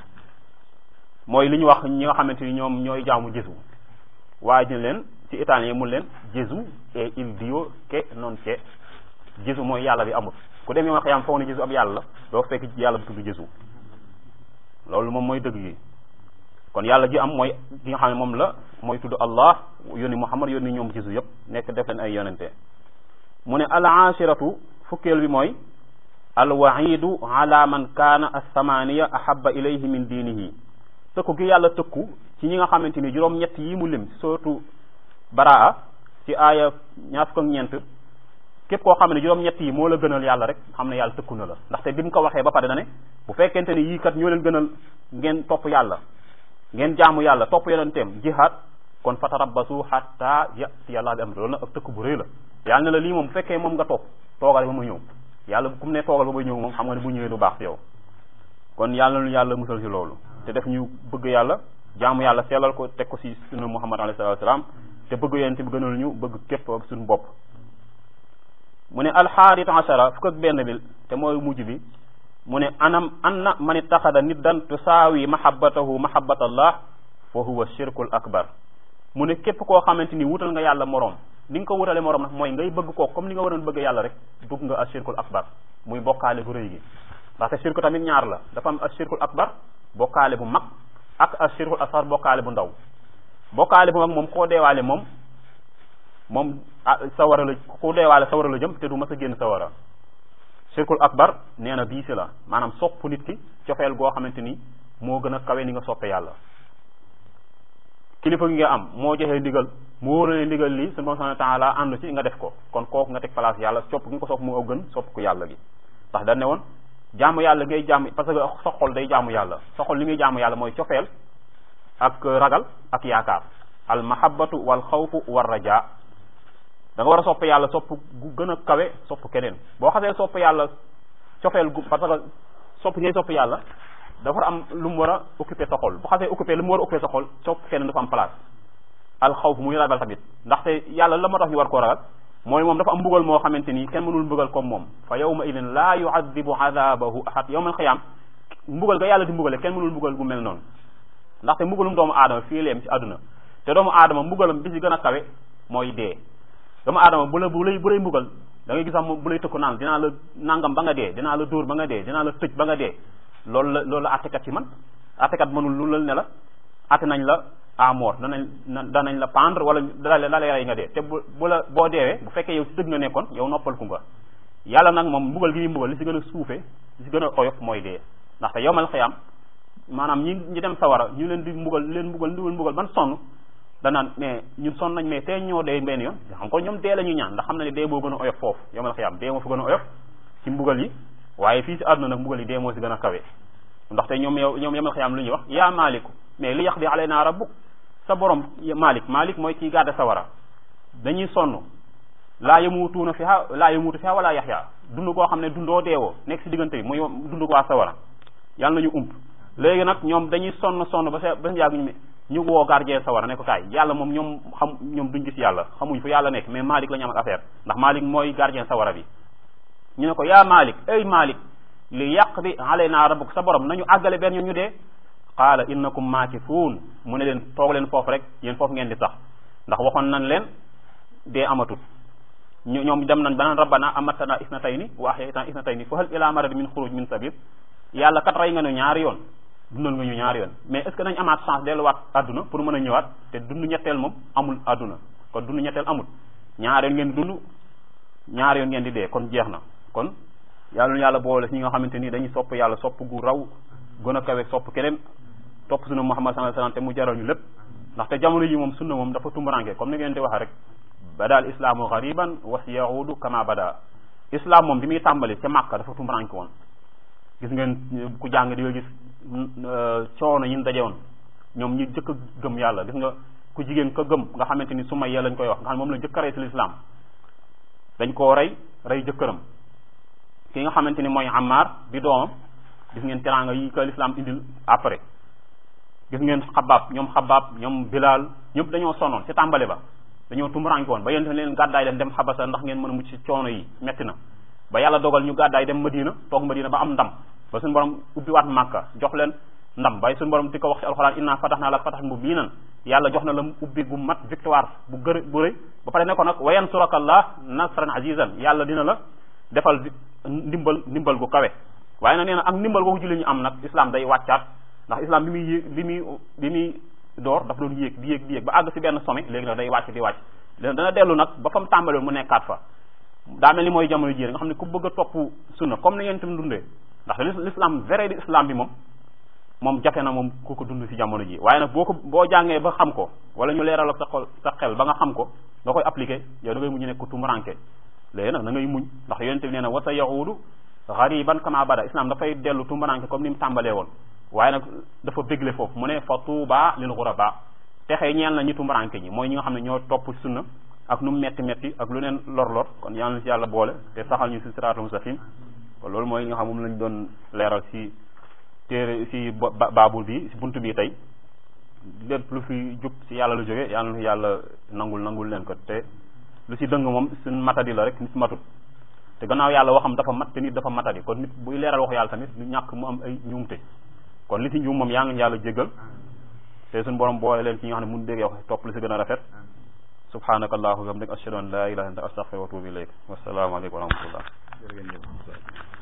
mooy li ñu wax ñi nga xamante ni ñoom ñooy jaamu Jésus waaye dina leen ci italien mu leen Gesù e il Dio che non c'è Jésus mooy yàlla bi amul ku dem yow nga xëyam foog ne Jésus ab yàlla la doo fekk yàlla bi tudd Jésus loolu moom mooy dëgg gi kon yàlla ji am mooy ki nga xam ne moom la mooy tudd Allah yónni Muhammad yónni ñoom Jésus yëpp nekk def leen ay yonente mu ne al ashiratu fukkeel bi mooy al waidu ala man kaana as-samaniya ahabba ilayhi min diinihi tëkku gi yàlla tëkku ci ñi nga xamante ni juróom-ñett yi mu lim surtout baraa ci aaya ñaar fukk ak ñeent képp koo xam ne juróom-ñett yi moo la gënal yàlla rek xam ne yàlla tëkku na la ndaxte bi mu ko waxee ba pare na ne bu fekkente ni yii kat ñoo leen gënal ngeen topp yàlla ngeen jaamu yàlla topp yonenteem jihaad kon fatarabbasu hatta yati yàlla bi amri loolu nag ak tëkk bu rëy la yàlla ne la lii moom bu fekkee moom nga topp toogal ba ma ñëw yàlla ku mu ne toogal ba ma ñëw moom xam nga ne bu ñëwee du baax ci yow kon yàlla nu yàlla musal ci loolu te def ñu bëgg yàlla jaamu yàlla sellal ko teg ko ci sunna muhammad alayhi salatu wasalam te bëgg yonent bi gënal ñu bëgg képp ak suñu bopp mu ne alxaarit ashara fukk ak benn bi te mooy mujj bi mu ne anam anna man ittaxada niddan tusaawi mahabbatahu mahabbatallah fa huwa shirkul akbar mu ne képp koo xamante ni wutal nga yàlla moroom ni nga ko wutale moroom nag mooy ngay bëgg koo comme ni nga waroon bëgg yàlla rek dugg nga ashirkul akbar muy bokkaale bu rëy gi ndaxte shirku tamit ñaar la dafa am ashirkul akbar bokkaale bu mag ak ashirkul asghar bokkaale bu ndaw bokkaale bu mag moom koo deewaale moom moom sawara la ku deewaale sawara la jëm te du mas a génn sawara shirkul akbar nee na bii si la maanaam sopp nit ki cofeel goo xamante ni moo gën a kawe ni nga soppe yàlla kilifa gi nga am moo joxee ndigal mu wóor ne ndigal lii suñu borom subhanahu wa taala ànd ci nga def ko kon kooku nga teg place yàlla sopp gi nga ko sopp moo gën sopp ko yàlla gi ndax dañ ne woon jaamu yàlla ngay jaamu parce que sa xol day jaamu yàlla sa xol li muy jaamu yàlla mooy cofeel ak ragal ak yaakaar al mahabbatu wal xawfu war raja da nga war a sopp yàlla sopp gu gën a kawe sopp keneen boo xasee sopp yàlla cofeel gu parce que sopp ngay sopp yàlla dafa am lu mu war a occuper sa xol bu xasee occuper lu mu war a occuper sa xol sopp keneen dafa am place al xawf muy ragal tamit ndaxte yàlla la moo tax ñu war koo ragal mooy moom dafa am mbugal moo xamante ni kenn mënul mbugal comme moom fa yawma idin laa yuadibu adabahu ahad yawmal xiyaam mbugal ga yàlla di mbugale kenn mënul mbugal gu mel noonu ndaxte mbugalum doomu aadama fii leem ci àdduna te doomu aadama mbugalam bi ci gën a kawe mooy dee doomu aadama bu la bu lay bu lay mbugal da ngay gis am bu lay tëkku naan dinaa la nangam ba nga dee dinaa la dóor ba nga dee dinaa la tëj ba nga dee loolu la loolu la attekat ci man attekat mënul lu lal ne la atte nañ la à mort danañ danañ la pendre wala da la lay rey nga dee te bu bu la boo deewee bu fekkee yow ci dëgg nga nekkoon yow noppal ku nga yàlla nag moom mbugal gi muy mbugal li si gën a suufe li si gën a oyof mooy dee ndaxte yowmal xiyaam maanaam ñi ñi dem sawara ñu leen di mbugal leen mbugal ndiwal mbugal ban sonn danaan mais ñun sonn nañ mais tey ñoo dee benn yoon xam ko ñoom dee la ñuy ñaan ndax xam na ne dee boo gën a oyof foofu yowmal xiyaam dee moo fa gën a oyof ci mbugal yi waaye fii si àdduna nag mbugal yi dee moo si gën a kawe ndaxte ñoom yow ñoom yowmal xiyaam lu ñuy wax yaa maaliku mais li yaqdi alayna rabbuk sa borom malik malik mooy kii gàdde sawara dañuy sonn laa yamutuuna fiha laa yamutu fiha wala yaxya dund koo xam ne dundoo deewoo nekk si diggante bi muy dund ko waa sawara yàlla nañu ump léegi nag ñoom dañuy sonn sonn ba sa ba yàgg ñu ñu woo gardien sawara ne ko kaay yàlla moom ñoom xam ñoom duñ gis yàlla xamuñ fu yàlla nekk mais malik la ñu am ak affaire ndax malik mooy gardien sawara bi ñu ne ko yaa malik ay malik li yaqdi alayna rabbuk sa borom nañu àggale benn ñu dee qaala innakum maakifuun mu ne leen toog leen foofu rek yéen foofu ngeen di sax ndax waxoon nañ leen dee amatut ñu ñoom dem nañ banaan rabbana amatana isnatayni wa ahyaytana isnatayni fa hal ila marad min xuruj min sabil yàlla kat rey nga ñu ñaari yoon dundal nga ñu ñaari yoon mais est ce que nañ amaat chance delluwaat àdduna pour mën a ñëwaat te dund ñetteel moom amul àdduna kon dund ñetteel amul ñaari yoon ngeen di dund ñaari yoon ngeen di dee kon jeex na kon yàlla yàlla boole si ñi nga xamante ni dañuy sopp yàlla sopp gu raw gën a kawe sopp keneen topp sunna Muhammad sallallahu alayhi wasallam te mu jaral ñu lépp ndaxte jamono yi moom sunna moom dafa tumbaranke comme ni ngeen di waxee rek bada al islaamu gariban wa sayaudu kama bada islam moom bi muy tàmbali ca Màkka dafa tumbaranke woon gis ngeen ku jàng di nga gis coono yi ñu daje woon ñoom ñi jëkk a gëm yàlla gis nga ku jigéen ka gëm nga xamante ni Sumayya lañ koy wax nga xam moom la jëkk a rey si l'islam dañ koo rey rey jëkkëram ki nga xamante ni mooy Ammar di doomam gis ngeen teraanga yi ko l'islam indil après gis ngeen xabaab ñoom xabaab ñoom bilal ñëpp dañoo sonoon ci tàmbali ba dañoo tumuraanke woon ba yéen leen gàddaay leen dem xabasa ndax ngeen mën a mucc ci coono yi metti na ba yàlla dogal ñu gàddaay dem madina toog madina ba am ndam ba suñu borom ubbi waat màkka jox leen ndam bay suñu borom di ko wax ci alxuraan inna fatahnaa laka fathan mubiinan yàlla jox na la ubbi gu mat victoire bu gër bu rëy ba pare ne ko nag wa yansuraka allah nasran azizan yàlla dina la defal ndimbal ndimbal gu kawe waaye nag nee na ak ndimbal googu julli ñu am nag islam day wàccaat ndax islam bi muy yéeg bi muy bi muy door dafa doon yéeg di yéeg di yéeg ba àgg si benn sommet léegi nag day wàcc di wàcc dana dellu nag ba fa mu tàmbaloon mu nekkaat fa daa mel ni mooy jamono ji nga xam ne ku bëgg a topp sunna comme ni ngeen tam dundee ndax l'islam vrai di islam bi moom moom jafe na moom ku ko dund si jamono ji waaye nag boo ko boo jàngee ba xam ko wala ñu leeral ak sa xol sa xel ba nga xam ko nga koy appliquer yow da ngay mujj nekk ku tumuranke léegi nag da ngay muñ ndax yonente bi nee na wa sa yahuudu gariban kama bada islam dafay dellu tumuranke comme ni mu tàmbalee woon waaye nag dafa bégle foofu mu ne fa tuuba lil ghuraba texe ñeel na ñi tumuranke ñi mooy ñi nga xam ne ñoo topp sunna ak nu mu metti metti ak lu neen lor-lor kon yàlla na si yàlla boole te saxal ñu si siraatul mustaqim kon loolu mooy li nga xam moom lañ doon leeral si téere si baabul bi si buntu bi tey lépp lu fi jub si yàlla lu jóge yàlla na yàlla nangul nangul leen ko te lu si dëng moom suñ matadi la rek nit matut te gannaaw yàlla waxam dafa mat te nit dafa matadi kon nit buy leeral waxu yàlla tamit ñu ñàkk mu am ay njuumte kon li si njuum moom yaa ngi yàlla jégal te suñu borom boole leen ci ñi nga xam ne mun déggee wax topp li si gën a rafet subhanaka allahumma wa bihamdika ashhadu an la ilaha illa anta astaghfiruka wa atubu ilayk wassalaamu aleykum wa rahmatullah jërëjëf